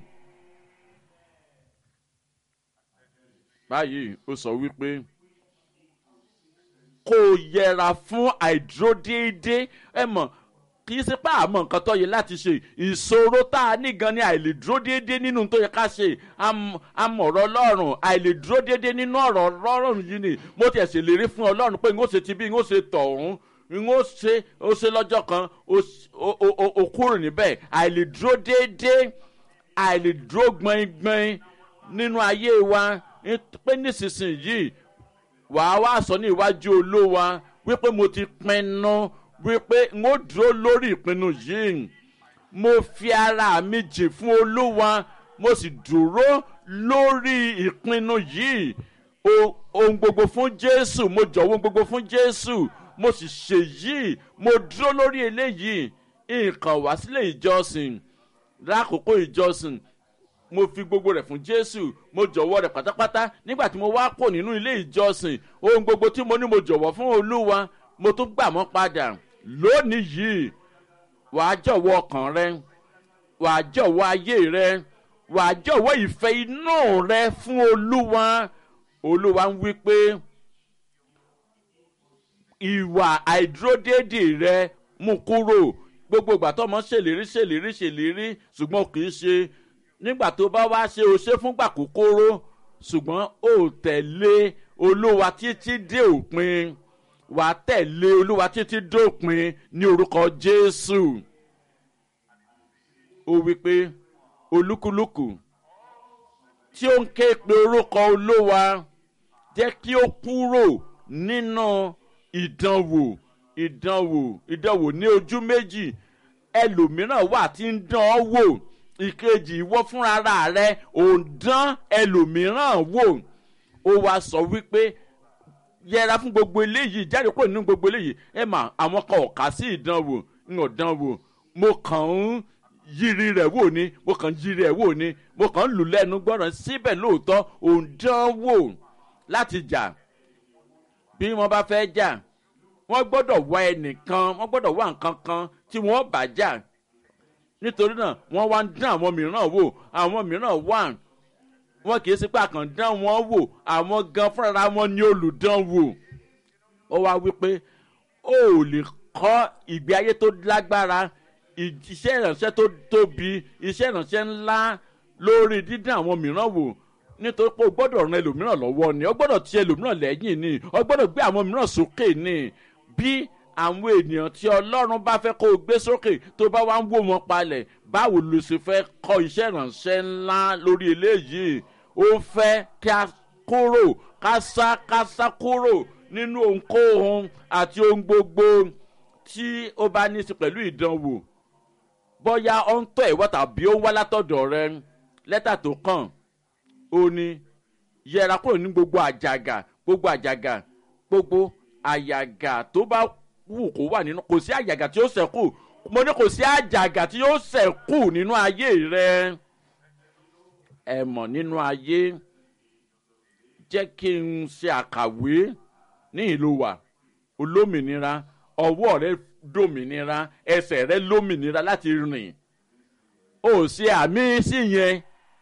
báyìí ó sọ wípé kó o yẹra fún àìdúródéédé ẹ mọ̀ kì í ṣe pé àmọ́ nǹkan tó yẹ láti ṣe ìṣòro tá a ní gan ni àìlèdúró déédéé nínú tó yẹ ká ṣe amọ̀rọ̀ ọlọ́run àìlèdúró déédéé nínú ọ̀rọ̀ ọlọ́run yìí ni mo tiẹ̀ ṣèlérí fún ọlọ́run pé n ó ṣe ti bí n ó ṣe tọ̀hún n ó ṣe ó ṣe lọ́jọ́ kan ó kúrò níbẹ̀ àìlèdúró déédéé àìlèdúró gbọ̀ngbọ̀n nínú ayé wa pé nísinsìnyí wàá wá sọ ní iwájú olówa wípé mo ti pinnu wípé n ó dúró lórí ìpinnu yìí mo fi ara mi jìn fún olúwa mo sì dúró lórí ìpinnu yìí ohun gbogbo fún jésù mo jọ̀wọ́ ohun gbogbo fún jésù mo sì ṣe yìí mo dúró lórí eléyìí nǹkan wá sílé ìjọsìn lákòókò ìjọsìn mo fi gbogbo rẹ̀ fún jésù mo jọ̀wọ́ rẹ̀ pátápátá nígbà tí mo wá kò nínú ilé ìjọsìn ohun gbogbo tí mo ní mo jọ̀wọ́ fún olúwa mo tún gbà mọ́ padà lónìí yìí wàá jọ̀wọ́ ọkàn rẹ wàá jọ̀wọ́ ayé rẹ wàá jọ̀wọ́ ìfẹ́ inú rẹ fún olúwa olúwa ń wí pé ìwà àìdúródédè rẹ mú kúrò gbogbo ìgbà tó ọmọ ṣèlérí ṣèlérí ṣèlérí ṣùgbọ́n kì í ṣe nígbà tó bá wá ṣe o ṣe fúngbà kúkúrú ṣùgbọ́n ó tẹ̀lé olúwa títí dé òpin wàá tẹ̀lé olúwa títí dópin ní orúkọ jésù ó wí pé olúkúlùkù tí ó ń ké pe orúkọ olúwa jẹ́ kí ó kúrò nínú ìdánwò ìdánwò ìdánwò ní ojú méjì ẹlòmíràn wà tí ń dán ọ wò ìkejì ìwọ fúnra rẹ ò ń dán ẹlòmíràn wò ó wá sọ wípé yẹra fún gbogbo eléyìí jáde kúrò nínú gbogbo eléyìí ẹ mà àwọn kan ò kà sí ìdánwò ń ò dánwò mo kàn ń yiri rẹ̀ wò ni mo kàn ń yiri rẹ̀ wò ni mo kàn ń lù lẹ́nu gbọ́ràn síbẹ̀ lóòótọ́ ò ń dánwò láti jà bí wọ́n bá fẹ́ jà wọ́n gbọ́dọ̀ wá ẹnìkan wọ́n gbọ́dọ̀ wá nǹkan kan tí wọ́n bá jà nítorí náà wọ́n wá ń dán àwọn mìíràn wò àwọn mìíràn wà wọn kì í sí pé àkàndán wọn wò àwọn gan fúnra wọn ní olùdánwò ó wá wípé ó ò lè kọ́ ìgbé ayé tó lágbára iṣẹ́ ìrànṣẹ́ tó tóbi iṣẹ́ ìrànṣẹ́ ńlá lórí dídán àwọn mìíràn wò nítorí pé o gbọ́dọ̀ ran ẹlòmíràn lọ́wọ́ ni o gbọ́dọ̀ ti ẹlòmíràn lẹ́yìn ni o gbọ́dọ̀ gbé àwọn mìíràn sókè ni bí àwọn ènìyàn tí ọlọ́run bá fẹ́ kó o gbé sókè tó bá wá ń wò wọn palẹ̀ báwo ló ṣe fẹ́ kọ́ iṣẹ́ ìrànṣẹ́ ńlá lórí eléyìí ó fẹ́ kí a kúrò ká sá ká sá kúrò nínú ohunkóhun àti ohun gbogbo tí ó bá ní í sí pẹ̀lú ìdánwò bóyá ó ń tọ́ ìwọ́ tàbí ó ń wá látọ̀dọ̀ rẹ lẹ́tà tó kàn ó ní yẹra kúrò ní gbogbo àjàgà gbogbo àjàgà gbogbo àyàgà tó bá wù kó wà nínú kò sí àjàgà tí ó sẹ́kù mo ní kò sí àjàgà tí ó sẹ́kù nínú ayé rẹ ẹ mọ̀ nínú ayé jẹ́ kí n ṣe àkàwé ní ìlú wa olómìnira ọwọ́ rẹ dòmìnira ẹsẹ̀ rẹ lómìnira láti rìn ó ṣe àmì sí yẹn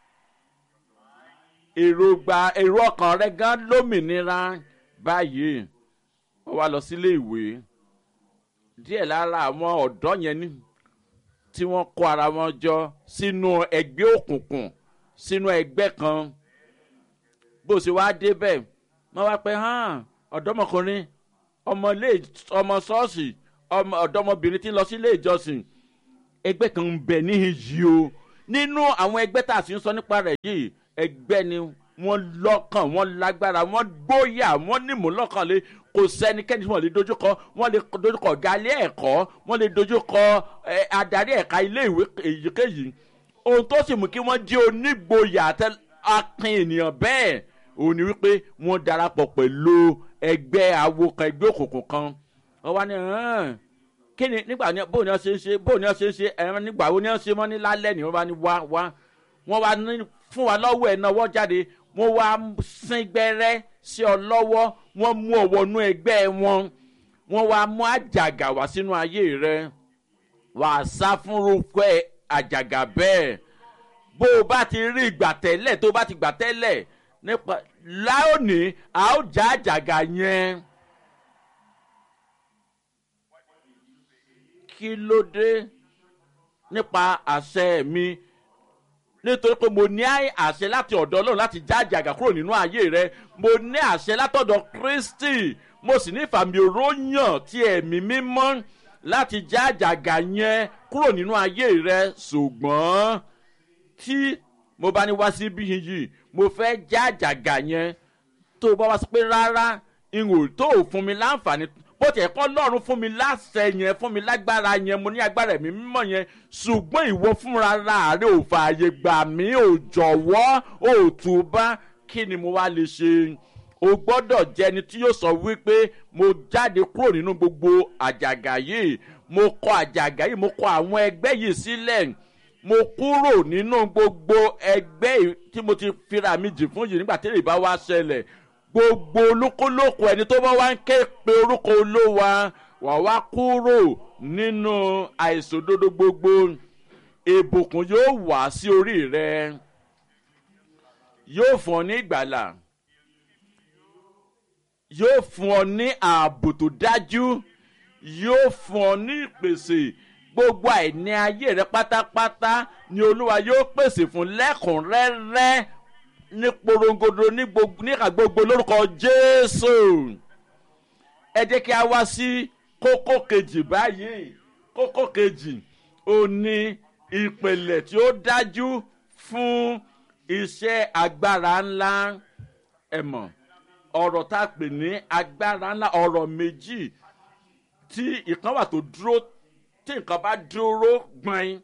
èròǹgbà èrò ọkàn rẹ gan lómìnira báyìí wọ́n wá lọ sílé ìwé díẹ̀ lára àwọn ọ̀dọ́ yẹn ní tí wọ́n kó ara wọn jọ sínú ẹgbẹ́ òkùnkùn sínú ẹgbẹ́ kan bó ṣe wá débẹ̀ wọ́n wá pẹ́ hàn ọ̀dọ́mọkùnrin ọmọ ilé ọmọ ṣọ́ọ̀ṣì ọmọ ọ̀dọ́mọbìnrin tí ń lọ sí ilé ìjọsìn ẹgbẹ́ kan ń bẹ níhìn yìí o nínú àwọn ẹgbẹ́ tá a sì ń sọ nípa rẹ̀ yìí ẹgbẹ́ ni wọ́n lọ́kàn wọ́n lágbára wọ́n gbóyà wọ́n nímú lọ́kàn lé kò sẹ́nikẹ́ni tí wọ́n lè dojúkọ wọ́n lè dojúkọ ọ̀gá ilé ẹ̀kọ́ wọ́n lè dojúkọ adarí ẹ̀ka ilé ìwé èyíkéyìí ohun tó sì mú kí wọ́n jẹ́ onígboyà akin ènìyàn bẹ́ẹ̀ òun ni wípé wọ́n darapọ̀ pẹ̀lú ẹgbẹ́ awo kan ẹgbẹ́ òkùnkùn kan wọ́n wá ní hàn kí ni nígbà ní bóun ni wọ́n ṣe ń ṣe bóun ni wọ́n ṣe ń ṣe ẹ̀rọ nígbà wo ni wọ́n ṣe mọ́ ní lálẹ́ ni wọ́n bá ní wá wá wọ́n wá ní fún wa lọ́wọ́ ẹ̀ náà wọ́n jáde wọ́n wá sín gbẹ́rẹ́ sí ọ lọ́wọ́ wọ́n mú ọ wọnú ẹgbẹ́ wọn wọ́n wá mú àjàgà wá sínú ayé rẹ wà á sá fún rúkẹ́ àjàgà bẹ́ẹ̀ bó o bá ti rí ìgbà tẹ́lẹ̀ tó o bá ti gbà tẹ́lẹ̀ nípa láòní a ó já àjàgà yẹn. kí ló dé nípa àṣẹ mi nítorí pé mo ní àṣẹ láti ọ̀dọ̀ ọlọ́run láti já àjàgà kúrò nínú ayé rẹ mo ní àṣẹ látọ̀dọ̀ kristi mo sì ní ìfàmì òróyàn ti ẹ̀mí mímọ́ láti já àjàgà yẹn kúrò nínú ayé rẹ ṣùgbọ́n tí mo bá ní wá sí bí yìí mo fẹ́ já àjàgà yẹn tó o bá wá sí pé rárá ìhò tó o fún mi láǹfààní bó tiẹ̀ kọ́ lọ́run fún mi láṣẹ yẹn fún mi lágbára yẹn mo ní agbára ẹ̀mí mímọ́ yẹn ṣùgbọ́n ìwọ fúnra rẹ ò fààyè gbà mí ò jọ̀wọ́ ò túbá kí ni mo wá lè ṣe o gbọ́dọ̀ jẹ́ ẹni tí yóò sọ wípé mo jáde kúrò nínú gbogbo àjàgà yìí mo kọ àjàgà yìí mo kọ àwọn ẹgbẹ́ yìí sílẹ̀ mo kúrò nínú gbogbo ẹgbẹ́ tí mo ti fira mi jì fún yìí nígbà tí èrè bá wá ṣẹlẹ̀ gbogbo olúkúlùkù ẹni tó bá wá ń ké pe orúkọ olówa wà wá kúrò nínú àìsòdodo gbogbo ìbùkún yóò wá sí orí rẹ yóò fún ọ ní ìgbàlà yóò fún ọ ní ààbò tó dájú yóò fún ọ ní ìpèsè gbogbo àìní ayé rẹ pátápátá ni olúwa yóò pèsè fún lẹ́kùnrẹ́rẹ́ ní porongodo ní níka gbogbo lórúkọ jésù ẹ jẹ́ kí a wá sí kókó kejì báyìí kókó kejì ó ní ìpìlẹ̀ tí ó dájú fún iṣẹ́ agbára ńlá ẹ mọ̀ ọ̀rọ̀ tá a pè ní agbára ńlá ọ̀rọ̀ méjì tí ìkan wà tó dúró tí nǹkan bá dúró gbọ̀n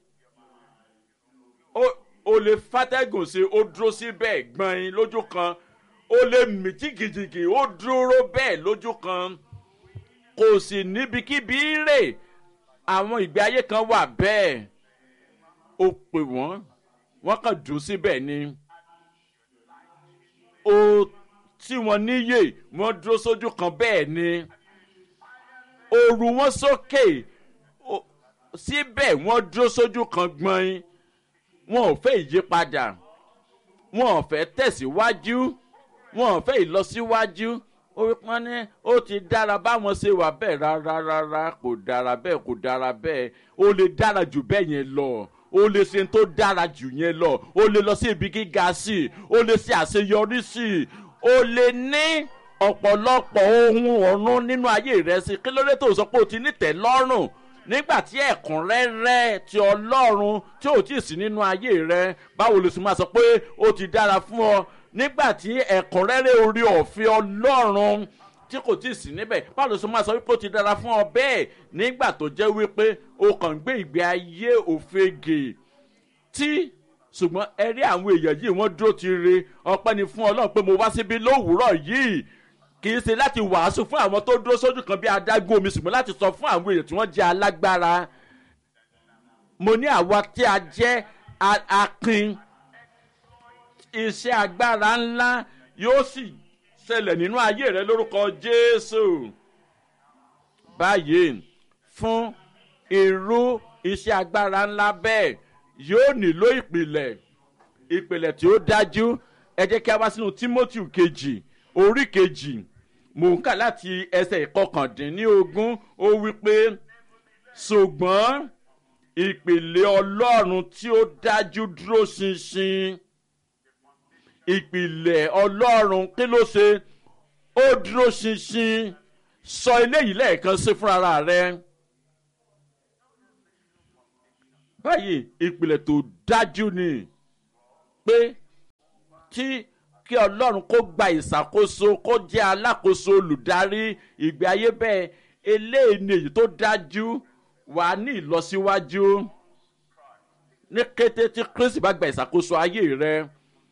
o lè fàtẹ́gùn sí ó dúró síbẹ̀ gbọ̀n lójú kan o lè mì jìgìjìgì ó dúró bẹ́ẹ̀ lójú kan kò sì níbikíbi rè àwọn ìgbé ayé kan wà bẹ́ẹ̀ o pè wọ́n wọ́n kàn dùn síbẹ̀ ni o tí wọ́n níyè wọ́n dúró sójú kan bẹ́ẹ̀ ni òru wọn sókè síbẹ̀ wọ́n dúró sójú kan gbọ̀n wọn ò fẹ́ ìyípadà wọn ò fẹ́ tẹ̀síwájú wọn ò fẹ́ ìlọsíwájú wọ́n ní ó ti dára báwọn ṣe wà bẹ́ẹ̀ rárá rárá kò dára bẹ́ẹ̀ kò dára bẹ́ẹ̀ ó lè dára jù bẹ́ẹ̀ yẹn lọ ó lè ṣe tó dára jù yẹn lọ ó lè lọ sí ibi gíga sí i ó lè ṣe àṣeyọrí sí i ó lè ní ọ̀pọ̀lọpọ̀ ohun ọ̀run nínú ayé rẹ̀ sí kí ló dé tó sọ pé o ti nítẹ̀ lọ́rùn nígbà tí ẹ̀kúnrẹ́rẹ́ ti ọlọ́run tí ò tí ì sí nínú ayé rẹ báwo ló sì máa sọ pé ó ti dára fún ọ nígbà tí ẹ̀kúnrẹ́rẹ́ orí ọ̀fẹ́ ọlọ́run tí kò tí ì sí níbẹ̀ báwo ló sì máa sọ wípé ó ti dára fún ọ bẹ́ẹ̀ nígbà tó jẹ́ wípé o kàn ń gbé ìgbé ayé òfegè tí ṣùgbọ́n ẹ rí àwọn èèyàn yìí wọ́n dúró ti re ọpẹ́ ni fún ọlọ́run pé mo wá síbi lówùúrọ̀ yìí kì í ṣe láti wàásù fún àwọn tó dúró sójú kan bí adágún omi ṣùgbọ́n láti sọ fún àwọn èèyàn tí wọ́n jẹ́ alágbára mo ní àwa tí a jẹ́ akin iṣẹ́ agbára ńlá yóò sì ṣẹlẹ̀ nínú ayé rẹ lórúkọ jésù báyìí fún irú iṣẹ́ agbára ńlá bẹ́ẹ̀ yóò nílò ìpìlẹ̀ ìpìlẹ̀ tí ó dájú ẹ jẹ́ kí a wá sínú timothy kejì orí kejì mò ń kà láti ẹsẹ̀ ìkọkàndínlógún ó wí pé ṣùgbọ́n ìpìlẹ̀ ọlọ́run tí ó dájú dúró ṣinṣin ìpìlẹ̀ ọlọ́run kí ló ṣe ó dúró ṣinṣin sọ eléyìí lẹ́ẹ̀kan sí fúnra rẹ báyìí ìpìlẹ̀ tó dájú ni pé tí kí ọlọ́run kó gba ìṣàkóso kó jẹ́ alákòóso olùdarí ìgbé ayé bẹ́ẹ̀ eléyìí ni èyí tó dájú wà ní ìlọsíwájú ní kété tí kristi bá gba ìṣàkóso ayé rẹ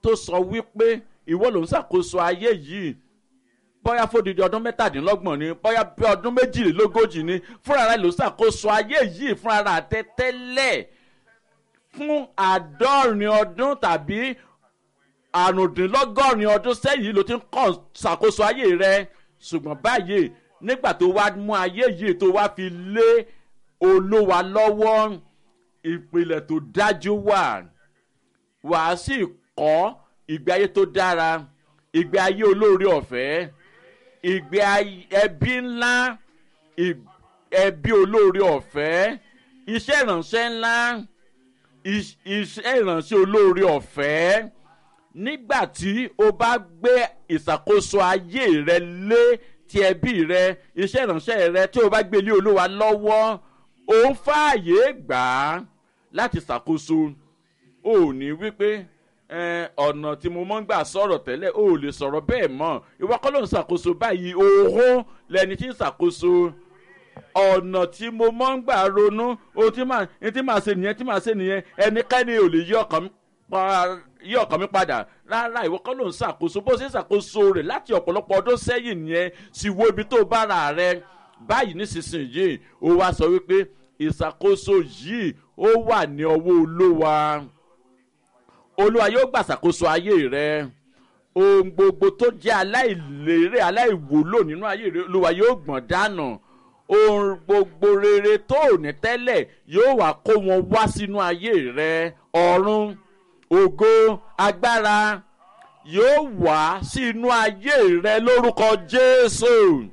tó sọ wípé ìwọ ló ń ṣàkóso ayé yìí bóyá fódìdí ọdún mẹ́tàdínlọ́gbọ̀n ni bóyá bí ọdún méjìlélógójì ni fúnra rẹ̀ ló ṣàkóso ayé yìí fúnra rẹ̀ àtẹ́tẹ́lẹ̀ fún àádọ́rin ọdún tàbí àrùndínlọ́gọ́rin ọdún sẹ́yìn ló ti ń kàn ṣàkóso ayé rẹ̀ ṣùgbọ́n báyìí nígbà tó wá mú ayé yìí tó wá fi lé olówa lọ́wọ́ ìpìlẹ̀ tó dájú wà wàá sì kọ́ ìgbé ayé tó dára ìgbé ayé olóore ọ̀fẹ́ ìgbé ẹbí ńlá ẹbí olóore ọ̀fẹ́ iṣẹ́ ìrànṣẹ́ ńlá iṣẹ́ ìrànṣẹ́ olóore ọ̀fẹ́ nígbà tí o bá gbé ìṣàkóso ayé rẹ lé ti ẹbí rẹ iṣẹ́ ìrànṣẹ́ rẹ tí o bá gbé lé olúwa lọ́wọ́ o ń fààyè gbà á láti ṣàkóso o ò ní wípé ọ̀nà tí mo mọ́ ń gbà sọ̀rọ̀ tẹ́lẹ̀ o ò lè sọ̀rọ̀ bẹ́ẹ̀ mọ́ ìwọ kọ́ ló ń ṣàkóso báyìí òhún lẹni tí ń ṣàkóso ọ̀nà tí mo mọ́ ń gbà ronú ohun tí màá tí màá ṣe nìyẹn tí màá ṣe nìyẹn ẹnikẹ́ni ò lè yí ọkàn mi yí ọkàn mi padà rárá ìwọ kọ́ ló ń ṣàkóso bó ṣe ń ṣàkóso rẹ̀ láti ọ̀pọ̀lọpọ̀ ọdún sẹ́yìn nìyẹn sì wo ibi tó bára rẹ báyìí nísinsìnyí ó wá sọ wípé ìṣàkóso yìí ó wà ní ọwọ́ olówa olúwa yóò gbàṣàkóso ayé rẹ ohun gbogbo tó jẹ́ aláìlérè aláìwúlò nínú ayé rẹ olúwa yóò gbọ̀n dànù ohun gbogbo rere tó ò ní tẹ́lẹ̀ yóò wá kó wọn wá sínú ayé rẹ ọ̀run ògo agbára yóò wá sínú ayé rẹ lórúkọ jésù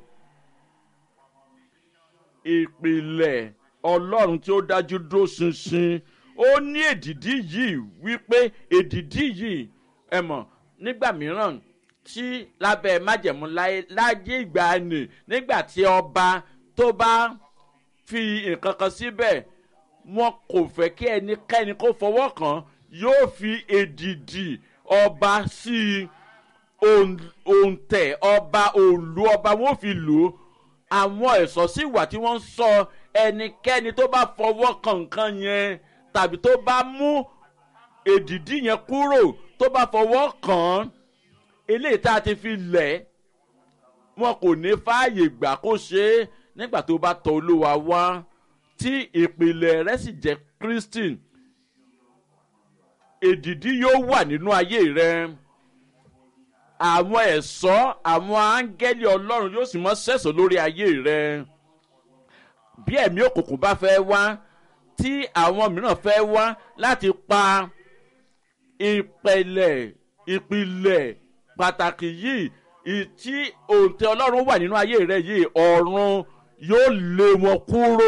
ìpìlẹ̀ ọlọ́run tí ó dájú dúró ṣinṣin ó ní èdìdí yìí wípé èdìdí yìí ẹ mọ̀ nígbà mìíràn tí lábẹ́ májẹ̀mú láyé ìgbà nì nígbà tí ọba tó bá fi nǹkan kan síbẹ̀ wọn kò fẹ́ kí ẹnikẹ́ni kó fọwọ́ kàn yóò fi èdìdì ọba sí òǹtẹ̀ ọba òǹlù ọba wọn fi lò ó àwọn ẹ̀sọ́ sì wà tí wọ́n ń sọ ẹnikẹ́ni tó bá fọwọ́ kan nǹkan yẹn tàbí tó bá mú èdìdí yẹn kúrò tó bá fọwọ́ kàn án eléyìí tá a ti fi lẹ̀ wọn kò ní fààyè gbà kó ṣe é nígbà tó bá tọ olúwa wá tí ìpìlẹ̀ rẹ̀ sì jẹ́ christian èdìdí yóò wà nínú ayé rẹ àwọn ẹ̀ṣọ́ àwọn áńgẹ́lì ọlọ́run yóò sì mọ́ sẹ̀sọ̀ lórí ayé rẹ bí ẹ̀mí òkùnkùn bá fẹ́ wá tí àwọn mìíràn fẹ́ wá láti pa ìpẹ̀lẹ̀ ìpìlẹ̀ pàtàkì yìí tí òǹtẹ̀ ọlọ́run wà nínú ayé rẹ yìí ọ̀run yóò lé wọn kúrò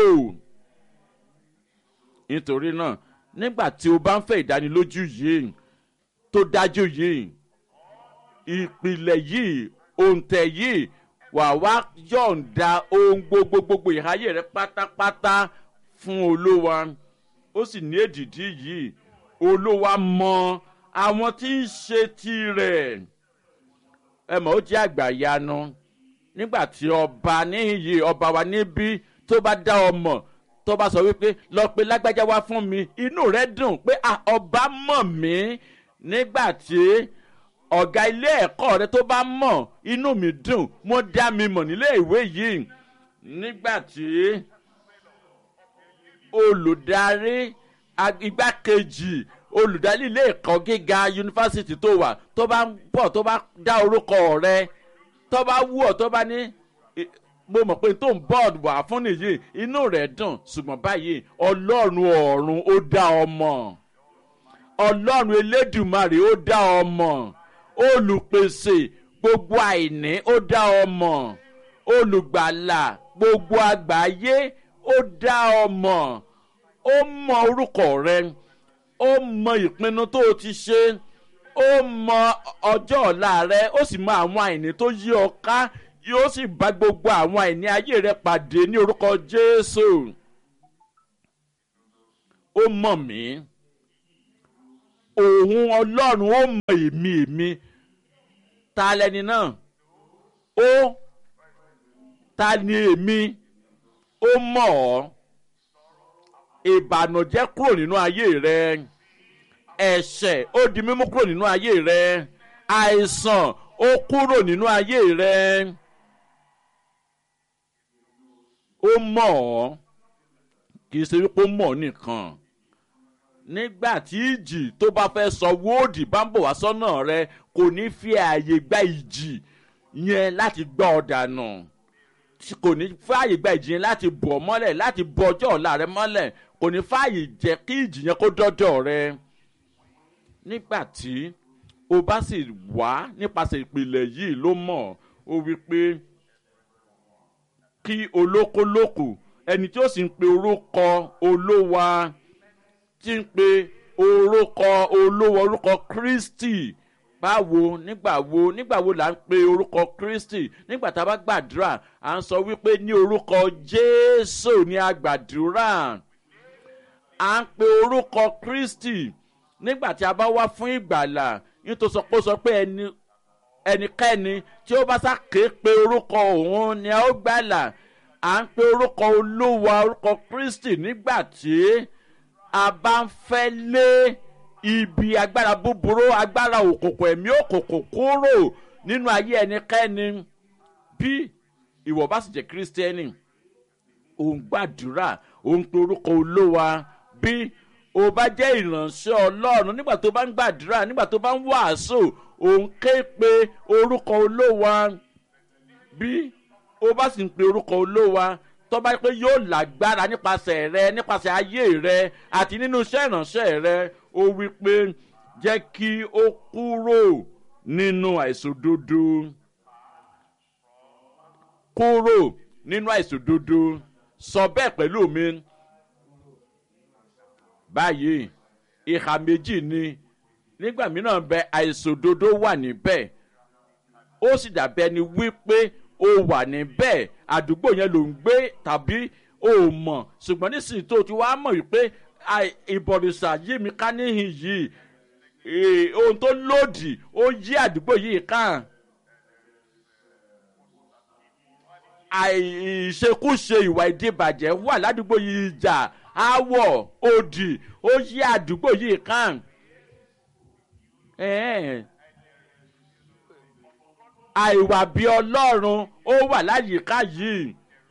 nítorí náà nígbà tí o bá ń fẹ́ ìdánilójú yìí tó dájú yìí ìpìlẹ̀ yìí òǹtẹ̀ yìí wà wá yọ̀ǹda ohun gbogbo gbogbo ìháyè rẹ pátápátá fún olówa ó sì ní èdìdí yìí olówa mọ àwọn tí ń ṣe tirẹ̀ ẹ mọ̀ ó jẹ́ àgbàyanu nígbà tí ọba níyì ọba wa níbí tó bá dá ọmọ tó bá sọ wípé lọ pé lágbájá wá fún mi inú rẹ dùn pé ọba mọ̀ mí nígbà tí ọ̀gá ilé ẹ̀kọ́ rẹ tó bá mọ̀ inú mi dùn mo dá mi mọ̀ nílé ìwé yìí nígbà tí olùdarí igbákejì olùdarí ilé ẹ̀kọ́ gíga yunifásitì tó wà tó bá ń bọ̀ tó bá dá orúkọ rẹ tó bá wú ọ tó bá ní mo mọ̀ pé tó ń bọ́ọ̀dù wà fún nìyí inú rẹ̀ dùn ṣùgbọ́n báyìí ọlọ́run ọ̀run ó dá ọmọ ọlọ́run elédùmarè ó dá ọmọ olùpèsè gbogbo àìní ó dá ọmọ olùgbàlà gbogbo àgbáyé ó dá ọmọ ó mọ orúkọ rẹ ó mọ ìpinnu tó o ti ṣe ó mọ ọjọ́ ọ̀la rẹ ó sì mọ àwọn àìní tó yí ọ ká yóò sì bá gbogbo àwọn àìní ayé rẹ pàdé ní orúkọ jésù ó mọ̀ mí òun ọlọ́run ó mọ èmi èmi ta lẹni náà ó ta ni èmi ó mọ̀ ọ́ ìbànújẹ́ kúrò nínú ayé rẹ ẹ̀ṣẹ̀ ó di mímú kúrò nínú ayé rẹ àìsàn ó kúrò nínú ayé rẹ ó mọ̀ ọ́ kì í ṣe wípé ó mọ̀ ọ́ nìkan nígbà tí ìjì tó bá fẹ́ sọ wóòdì bá ń bọ̀ wá sọ́nà rẹ kò ní fi ààyè gba ìjì yẹn láti gbọ́ ọ dànù kò ní fààyè gba ìjì yẹn láti bọ̀ ọ́ mọ́lẹ̀ láti bọ ọjọ́ ọ̀la rẹ mọ́lẹ̀ kò ní fààyè jẹ́ kí ìjì yẹn kó dọ́dọ̀ rẹ nígbà tí o bá sì wá nípasẹ̀ ìpìlẹ̀ yìí ló mọ̀ ó wí pé kí olókolókò ẹni tí ó sì ń pe orúkọ olówa tí ń pe orúkọ olówó orúkọ kristi báwo nígbà wo nígbà wo là ń pe orúkọ kristi nígbà tá a bá gbàdúrà à ń sọ wípé ní orúkọ jésù ní agbàdúrà à ń pe orúkọ kristi nígbà tí a bá wá fún ìgbàlà nítorí sọ pé ó sọ pé ẹni ẹnikẹ́ni tí ó bá sàké pe orúkọ òun ni a ó gbàlà à ń pe orúkọ olówó orúkọ kristi nígbà tí a bá ń fẹ́ lé ibi agbára búburú agbára òkùnkùn ẹ̀mí òkùnkùn kúrò nínú ayé ẹnikẹ́ni bí ìwọ bá sì jẹ́ kírísítẹ́nì òun gbàdúrà òun pe orúkọ olówa bí o bá jẹ́ ìránṣẹ́ ọlọ́run nígbà tó bá ń gbàdúrà nígbà tó bá ń wàásù òun ké pe orúkọ olówa bí o bá sì ń pe orúkọ olówa tó bá pé yóò lágbára nípasẹ̀ rẹ nípasẹ̀ ayé rẹ àti nínú iṣẹ́ ìránṣẹ́ rẹ ó wí pé jẹ́ kí ó kúrò nínú àìsòdodo kúrò nínú àìsòdodo sọ bẹ́ẹ̀ pẹ̀lú mi báyìí ìhà méjì ni nígbà mìíràn bẹ àìsòdodo wà níbẹ̀ ó sì dàbí ẹni wípé ó wà níbẹ̀ àdúgbò yẹn ló ń gbé tàbí ó mọ̀ ṣùgbọ́n nísìnyí tó ti wá mọ̀ wípé ìbọ̀rìṣà yí mi ká níhìn yìí ohun tó lòdì ó yí àdúgbò yìí kàn. àìṣekúṣe ìwà ìdíbàjẹ́ wà ládùúgbò yìí ìjà áwọ̀ òdì ó yí àdúgbò yìí kàn. àìwà bí ọlọ́run ó wà láyìíká yìí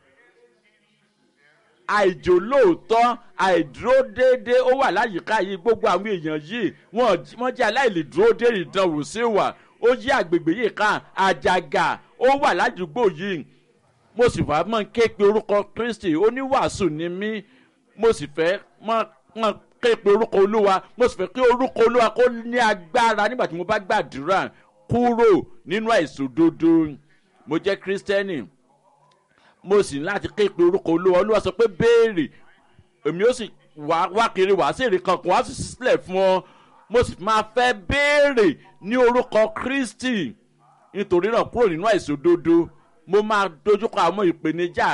àìjòlóòótọ́ àìdúró déédéé ó wà láyìíká yìí gbogbo àwọn èèyàn yìí wọ́n jẹ́ aláìlè dúró dé ìdánwò sí wà ó yí àgbègbè yìí kan àjàgà ó wà ládùúgbò yìí mo sì fà mọ́ ké pe orúkọ kristi oníwàásù ni mí mo sì fẹ́ mọ́ ké pe orúkọ olúwa mo sì fẹ́ kí orúkọ olúwa kó ní agbára nígbà tí mo bá gbàdúrà kúrò nínú àìsòdodo mo jẹ́ kírísítẹ́nì mo sì ní láti ké pe orúkọ olúwa olúwa sọ pé béèrè èmi ó sì wá wá kiri wá sí èrè kankan wá sì sílẹ̀ fún ọ mo sì máa fẹ́ béèrè ní orúkọ kristi nítorí náà kúrò nínú àìsòdodo mo máa dojúkọ àwọn ìpèníjà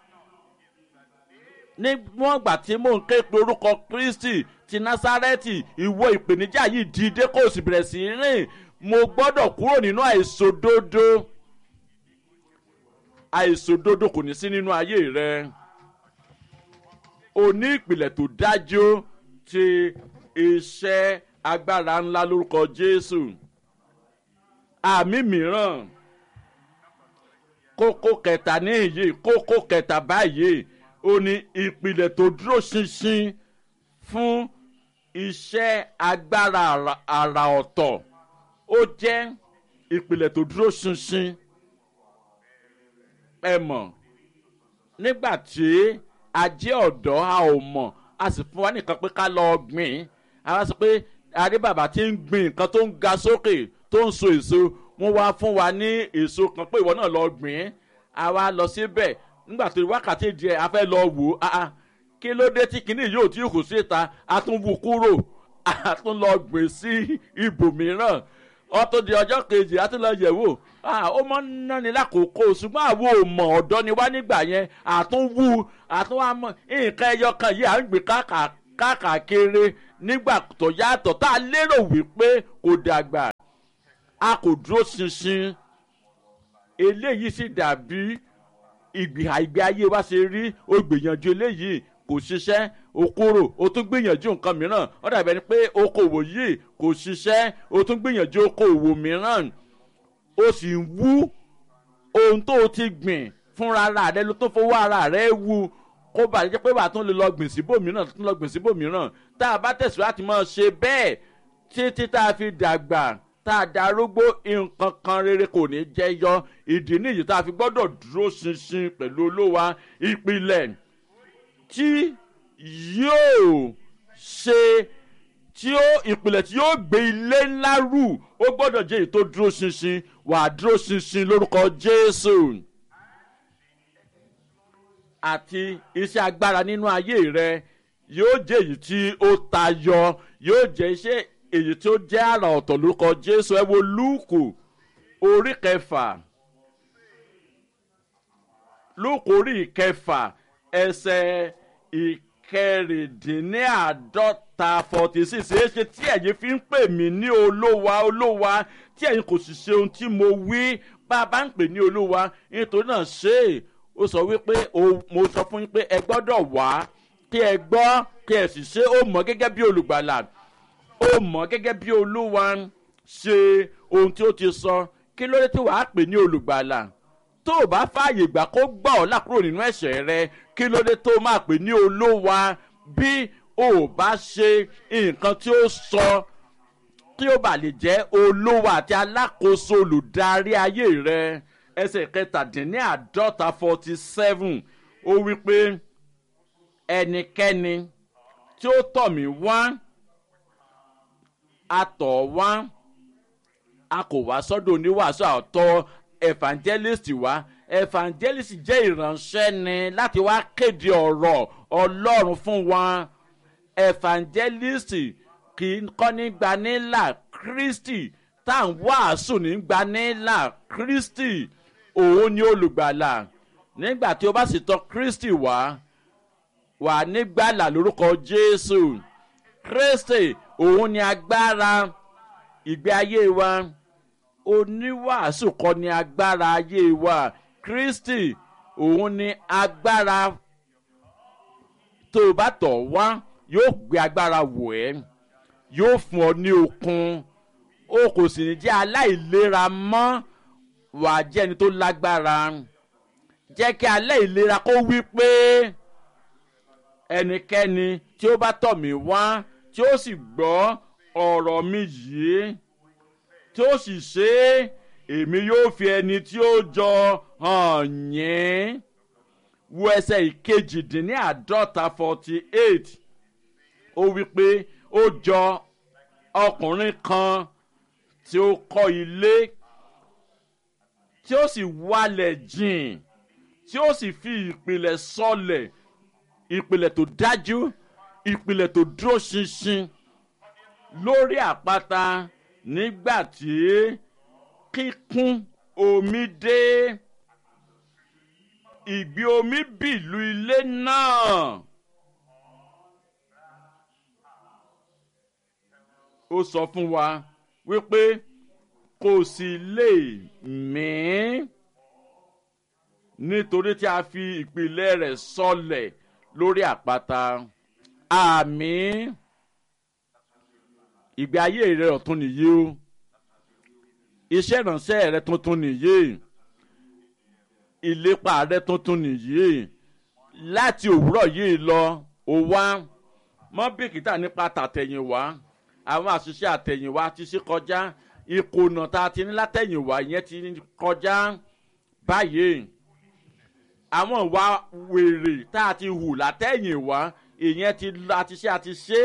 níwọ̀n ìgbà tí mò ń ké pe orúkọ kristi ti násárẹ́tì ìwọ ìpèníjà yìí dìde kó o sì bẹ̀rẹ̀ sí í rìn mo gbọ́dọ̀ kúrò nínú àìsòdodo àìsòdodo kò ní sí nínú ayé rẹ o ní ìpìlẹ̀ tó dájú ti iṣẹ́ agbára ńlá lórúkọ jésù àmì mìíràn kókó kẹta ní èyí kókó kẹta báyìí ó ní ìpìlẹ̀ tó dúró ṣinṣin fún iṣẹ́ agbára àrà ọ̀tọ̀ ó jẹ́ ìpìlẹ̀ tó dúró ṣinṣin ẹ mọ̀ nígbà tí a jẹ́ ọ̀dọ́ a ò mọ̀ a sì fún wa nìkan pé ká lọ gbìn a wá sọ pé àrí bàbá tí ń gbìn nǹkan tó ń ga sókè tó ń so èso wọ́n wá fún wa ní èso kan pé ìwọ náà lọ gbìn a wá lọ síbẹ̀ nígbà tó wákàtí díẹ̀ a fẹ́ lọ wò ó kí ló dé tí kinní yóò tí kò síta a tún wú kúrò a tún lọ gbìn sí ibòmíràn ọtún di ọjọ́ kejì a tún lọ yẹ̀ wò ó mọ náni lákòókò ṣùgbọ́n àwọn ò mọ̀ ọ̀dọ́ ni wá nígbà yẹn àtúnwú àtúnwámọ̀ nǹkan ẹyọ kan yìí à ń gbé káàkiri nígbà tó yàtọ̀ tá a lérò wípé kò dàgbà a kò dúró ṣinṣin eléyìí sì dàbí ìgbé ìgbé ayé wa ṣe rí ó gbìyànjú eléyìí kò ṣiṣẹ́ o kúrò o tún gbìyànjú nǹkan mìíràn ó dàbí ẹni pé okòwò yìí kò ṣiṣẹ́ o tún gbìyànjú okòwò mìíràn o sì ń wú ohun tó o ti gbìn fúnra ara rẹ ló tó fowó ara rẹ wú kó bàa jẹ́ pé bàa tún lè lọ gbìn síbòmíràn tún lọ gbìn síbòmíràn tá a bá tẹ̀síwájú láti máa ṣe bẹ́ẹ̀ títí tá a fi dàgbà tá a darúgbó nǹkan kan rere kò ní jẹ́ yọ ìdí nìyí tá a fi gbọ́dọ̀ dúró ṣinṣin pẹ̀lú olówa ìpìlẹ̀ tí yóò ṣe tí ó ìpìlẹ̀ tí yóò gbé ilé ńlá rù ó gbọ́dọ̀ jẹ́ èyí tó dúró ṣinṣin wà á dúró ṣinṣin lórúkọ jésù àti iṣẹ́ agbára nínú ayé rẹ yóò jẹ́ èyí tí ó tayọ yóò jẹ́ iṣẹ́ èyí tí ó jẹ́ àrà ọ̀tọ̀ lórúkọ jésù ẹ wo lúùkù orí kẹfà lúùkù orí kẹfà ẹsẹ̀ ìkẹrìndínláàdọ́ta forty six èyí ṣe tí ẹ̀yin fi ń pè mí ní olówa olówa tí ẹ̀yin kò sì ṣe ohun tí mo wí bá a bá ń pè ní olówa nítorí náà ṣe é ó sọ wípé mo sọ fún yín pé ẹ gbọ́dọ̀ wá kí ẹ gbọ́ kí ẹ sì ṣe ó mọ̀ gẹ́gẹ́ bí olùgbàlà ó mọ̀ gẹ́gẹ́ bí olúwa ṣe ohun tí ó ti sọ kí ló dé tí wàá pè ní olùgbàlà tó o bá fààyè gbà kó gbà ọ́ là kúrò nínú ẹ̀ṣẹ̀ rẹ kí ló dé tó o máa pè ní olówa bí o ò bá ṣe nǹkan tí ó sọ kí ó bà lè jẹ́ olówa àti alákòóso olùdarí ayé rẹ ẹsẹ̀ kẹtàdínláàdọ́ta forty seven ó wí pé ẹnikẹ́ni tí ó tọ̀ mí wá a tọ̀ wá a kò wá sọ́dọ̀ oníwàásù àtọ́ evangelist wá evangelist jẹ́ ìránṣẹ́ ni láti wá kéde ọ̀rọ̀ ọlọ́run fún wa evangelist kì í kọ́ ní gbanílà kristi tá à ń wàásù ní gbanílà kristi òun ni olùgbàlà nígbà tí o bá sì tọ kristi wá wà nígbàlà lórúkọ jésù kristi òun ni agbára ìgbé ayé wa oníwàásù kọ́ ni agbára ayé wa kristi òun ni agbára tó o bá tọ̀ wá yóò gbé agbára wò ẹ́ yóò fún ọ ní okun o kò sì ní jẹ́ aláìlera mọ́ wà á jẹ́ ẹni tó lágbára jẹ́ kí alẹ́ ìlera kó wí pé ẹnikẹ́ni tí ó bá tọ̀ mí wá tí ó sì gbọ́ ọ̀rọ̀ mi yìí tí ó sì ṣe é èmi yóò fi ẹni tí ó jọ hàn yín wo ẹsẹ̀ ìkejìdínláàdọ́ta forty eight ó wí pé ó jọ ọkùnrin kan tí ó kọ́ ilé tí ó sì wálẹ̀ jìn tí ó sì fi ìpìlẹ̀ sọlẹ̀ ìpìlẹ̀ tó dájú ìpìlẹ̀ tó dúró ṣinṣin lórí àpáta nígbà tí kíkún omi dé ìgbì omi bìlú ilé náà. ó sọ fún wa wípé kò sì lè mí nítorí tí a fi ìpìlẹ̀ rẹ̀ sọlẹ̀ lórí àpáta àmì ìgbé ayé rẹ ọ̀tún nìyí o iṣẹ́ ìránṣẹ́ rẹ tuntun nìyí ìlépa rẹ tuntun nìyí láti òwúrọ̀ yìí lọ ó wá mọ́ bìkítà nípa tàtẹ̀yìnwá àwọn àṣìṣe àtẹ̀yìnwá ti ṣe kọjá ìkùnà tá a ti ní látẹ̀yìnwá yẹn ti kọjá báyìí àwọn ìwà wèrè tá a ti hù látẹ̀yìnwá ìyẹn ti àti ṣe àti ṣe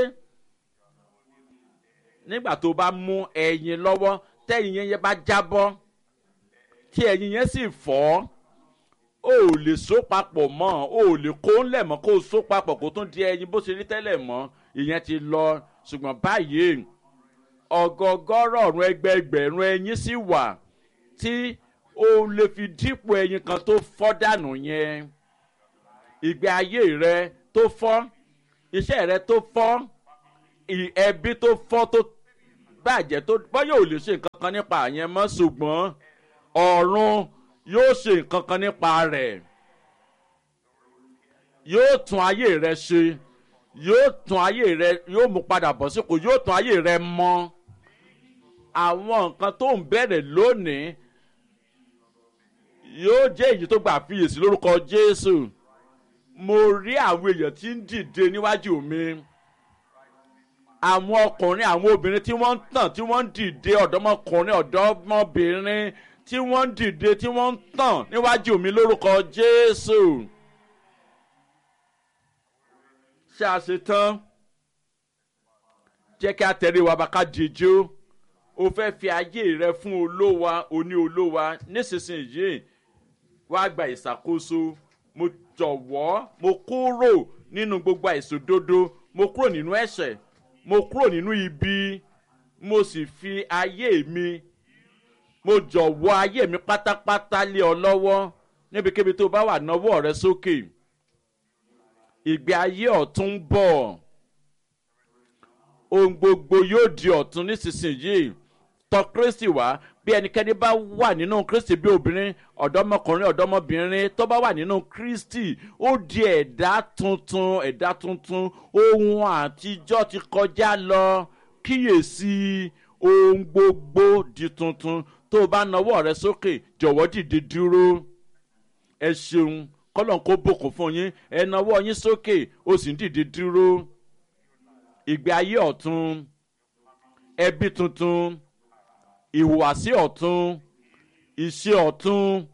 nígbà tó bá mú ẹyin lọ́wọ́ tẹ́yìn yẹn bá jábọ́ tí ẹyin yẹn sì fọ́ o ò lè so papọ̀ mọ́ o ò lè kó ńlẹ̀ mọ́ kó o so papọ̀ kó tún di ẹyin bó ṣe rí tẹ́lẹ̀ mọ́ ìyẹn ti lọ ṣùgbọ́n báyìí ọgọgọrọrùn ẹgbẹẹgbẹ̀rún ẹyin sì wà tí o lè fi dípò ẹyin kan tó fọ́ dànù yẹn ìgbé ayé rẹ tó fọ́ iṣẹ́ rẹ tó fọ́ ẹbí tó fọ́ tó bàjẹ́ tó bọ́yọ̀ ò lè ṣe nǹkan kan nípa àyẹn mọ́ ṣùgbọ́n ọ̀run yóò ṣe nǹkan kan nípa rẹ̀ yóò tún ayé rẹ ṣe yóò tún ayé rẹ yóò mú padà bọ̀ sípò yóò tún ayé rẹ mọ́ àwọn nǹkan tó ń bẹ̀rẹ̀ lónìí yóò jẹ́ èyí tó gbà fiyèsí lórúkọ jésù mo rí àwọn èèyàn tí ń dìde níwájú mi àwọn ọkùnrin àwọn obìnrin tí wọ́n ń tàn tí wọ́n ń dìde ọ̀dọ́mọkùnrin ọ̀dọ́mọbìnrin tí wọ́n ń dìde tí wọ́n ń tàn níwájú mi lórúkọ jésù ṣé a ṣe tán jẹ́ kí a tẹ̀lé wa bá ká dìjú o fẹ́ fi ayé rẹ fún olówa oní olówa nísinsìnyí wá gba ìṣàkóso mo jọ̀wọ́ mo kúrò nínú gbogbo àìsòdodo mo kúrò nínú ẹ̀ṣẹ̀ mo kúrò nínú ibi mo sì fi ayé mi mo jọ̀wọ́ ayé mi pátápátá lé ọ lọ́wọ́ níbikíbi tó bá wà náwó rẹ sókè ìgbé ayé ọ̀tún ń bọ̀ ohun gbogbo yóò di ọ̀tún nísinsìnyí tọ kristi wá bí ẹnikẹ́ni bá wà nínú kristi bí obìnrin ọ̀dọ́mọkùnrin ọ̀dọ́mọbìnrin tó bá wà nínú kristi ó di ẹ̀dá tuntun ẹ̀dá tuntun ohun àtijọ́ ti kọjá lọ kíyèsí ohun gbogbo di tuntun tó o bá nawọ́ rẹ sókè jọ̀wọ́ dìde dúró ẹ ṣeun kọ́lọ̀ kó bòkun fún yín ẹ nawọ́ yín sókè o sì ń dìde dúró ìgbé ayé ọ̀tun ẹbí tuntun ìhùwàsí ọ̀tún ìṣe ọ̀tún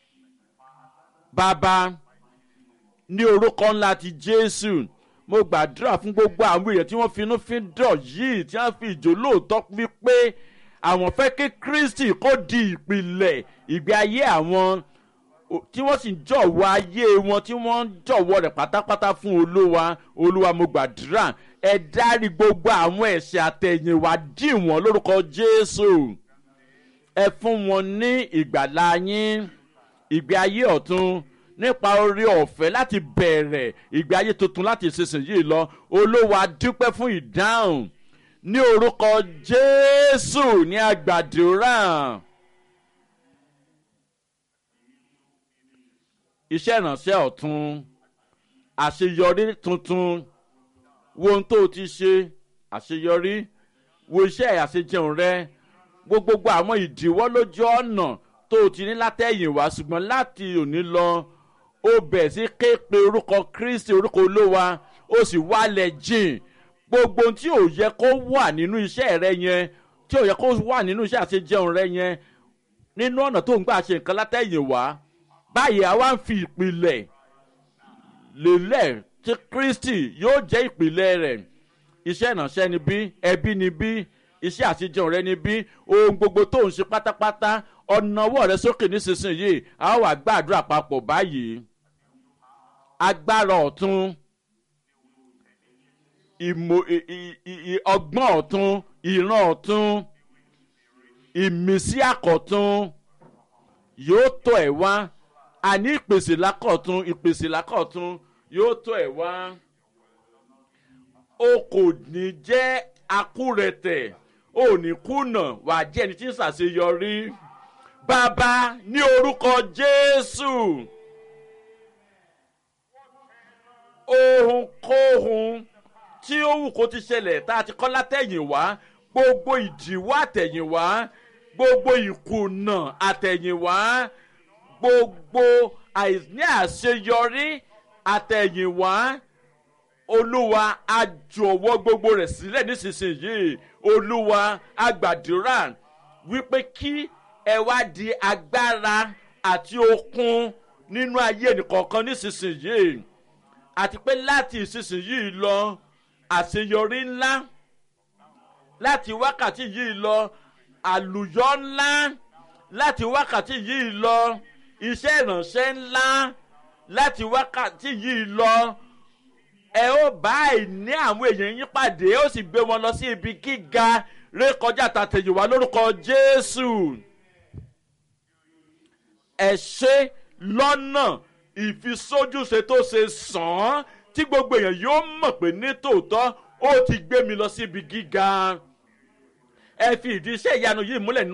bàbá ní orúkọ ńlá ti jésù mo gbàdúrà fún gbogbo àwọn èèyàn tí wọ́n finú fi dọ̀ yìí tí wọ́n fi ìjò lóòótọ́ wípé àwọn fẹ́ kí kristi kó di ìpìlẹ̀ ìgbé ayé àwọn tí wọ́n sì ń jọ̀wọ́ ayé wọn tí wọ́n ń jọ̀wọ́ rẹ̀ pátápátá fún olúwa olúwa mo gbàdúrà ẹ dárí gbogbo àwọn ẹ̀ṣẹ̀ àtẹ̀yìnwá dì wọ́n lórúkọ jésù ẹ fún wọn ní ìgbàlá yín ìgbé ayé ọ̀tún nípa orí ọ̀fẹ́ láti bẹ̀rẹ̀ ìgbé ayé tuntun láti ìsinsìnyí lọ olówó dúpẹ́ fún ìdáhùn ní orúkọ jésù ní àgbàdúrà. iṣẹ́ ìrànṣẹ́ ọ̀tún àṣeyọrí tuntun wo ohun tó o ti ṣe àṣeyọrí wo iṣẹ́ àṣejẹun rẹ wo gbogbo àwọn ìdíwọ́ lójú ọ̀nà tó o ti ní látẹ̀yìn wá ṣùgbọ́n láti òní lọ ó bẹ̀ sí ké pe orúkọ kristi orúkọ olówa ó sì wálẹ̀ jìn gbogbo ohun tí ò yẹ kó wà nínú iṣẹ́ rẹ yẹn tí ò yẹ kó wà nínú iṣẹ́ àṣejẹun rẹ yẹn nínú ọ̀nà tó ń gbà ṣe nǹkan látẹ̀yìn wá báyìí àwa ń fi ìpìlẹ̀ lélẹ̀ tí kristi yóò jẹ́ ìpìlẹ̀ rẹ̀ iṣẹ́ ìrànṣẹ́ ni bí ẹbí ni bí iṣẹ́ àtijọ́ rẹ ni bí ohun gbogbo tó ń ṣe pátápátá ọ̀nà ọwọ́ rẹ sókè nísinsìnyí a ó wà gbàdúrà papọ̀ báyìí agbára ọ̀tún ìmọ̀ ọgbọ́n ọ̀tún ìran ọ̀tún ìmísí àkọ́tún yóò tọ̀ ẹ̀ wá àní ìpèsè lákọ̀tún ìpèsè lákọ̀tún yóò tọ̀ ẹ̀ wá o kò ní jẹ́ akúrẹ̀tẹ̀ o ní kùnà wà á jẹ́ ẹni tí ń ṣàṣeyọrí bàbá ní orúkọ jésù ohunkóhun tí ó wù kó ti ṣẹlẹ̀ tá a ti kọ́ látẹ̀yìnwá gbogbo ìdíwọ́ àtẹ̀yìnwá gbogbo ìkùnà àtẹ̀yìnwá gbogbo àìní àṣeyọrí àtẹ̀yìnwá olúwa àjọwọ́ gbogbo rẹ̀ sílẹ̀ nísinsìnyí olúwa àgbàdúrà wípé kí ẹ wá di agbára àti okun nínú ayé nìkọ̀ọ̀kan nísinsìnyí àti pé láti ìsinsìnyí lọ àṣeyọrí ńlá láti wákàtí yìí lọ àlùyọ ńlá láti wákàtí yìí lọ iṣẹ́ ìrànṣẹ́ ńlá láti wákàtí yìí lọ ẹ ó bá àìní àwọn èèyàn yín pàdé ó sì gbé wọn lọ sí ibi gíga rékọjá tàtẹ̀yìnwá lórúkọ jésù ẹ ṣe lọ́nà ìfisójúṣe tó ṣe sàn án tí gbogbo èèyàn yóò mọ̀ pé ní tòótọ́ ó ti gbé mi lọ sí ibi gíga ẹ fi ìdí iṣẹ́ ìyanu yìí múlẹ̀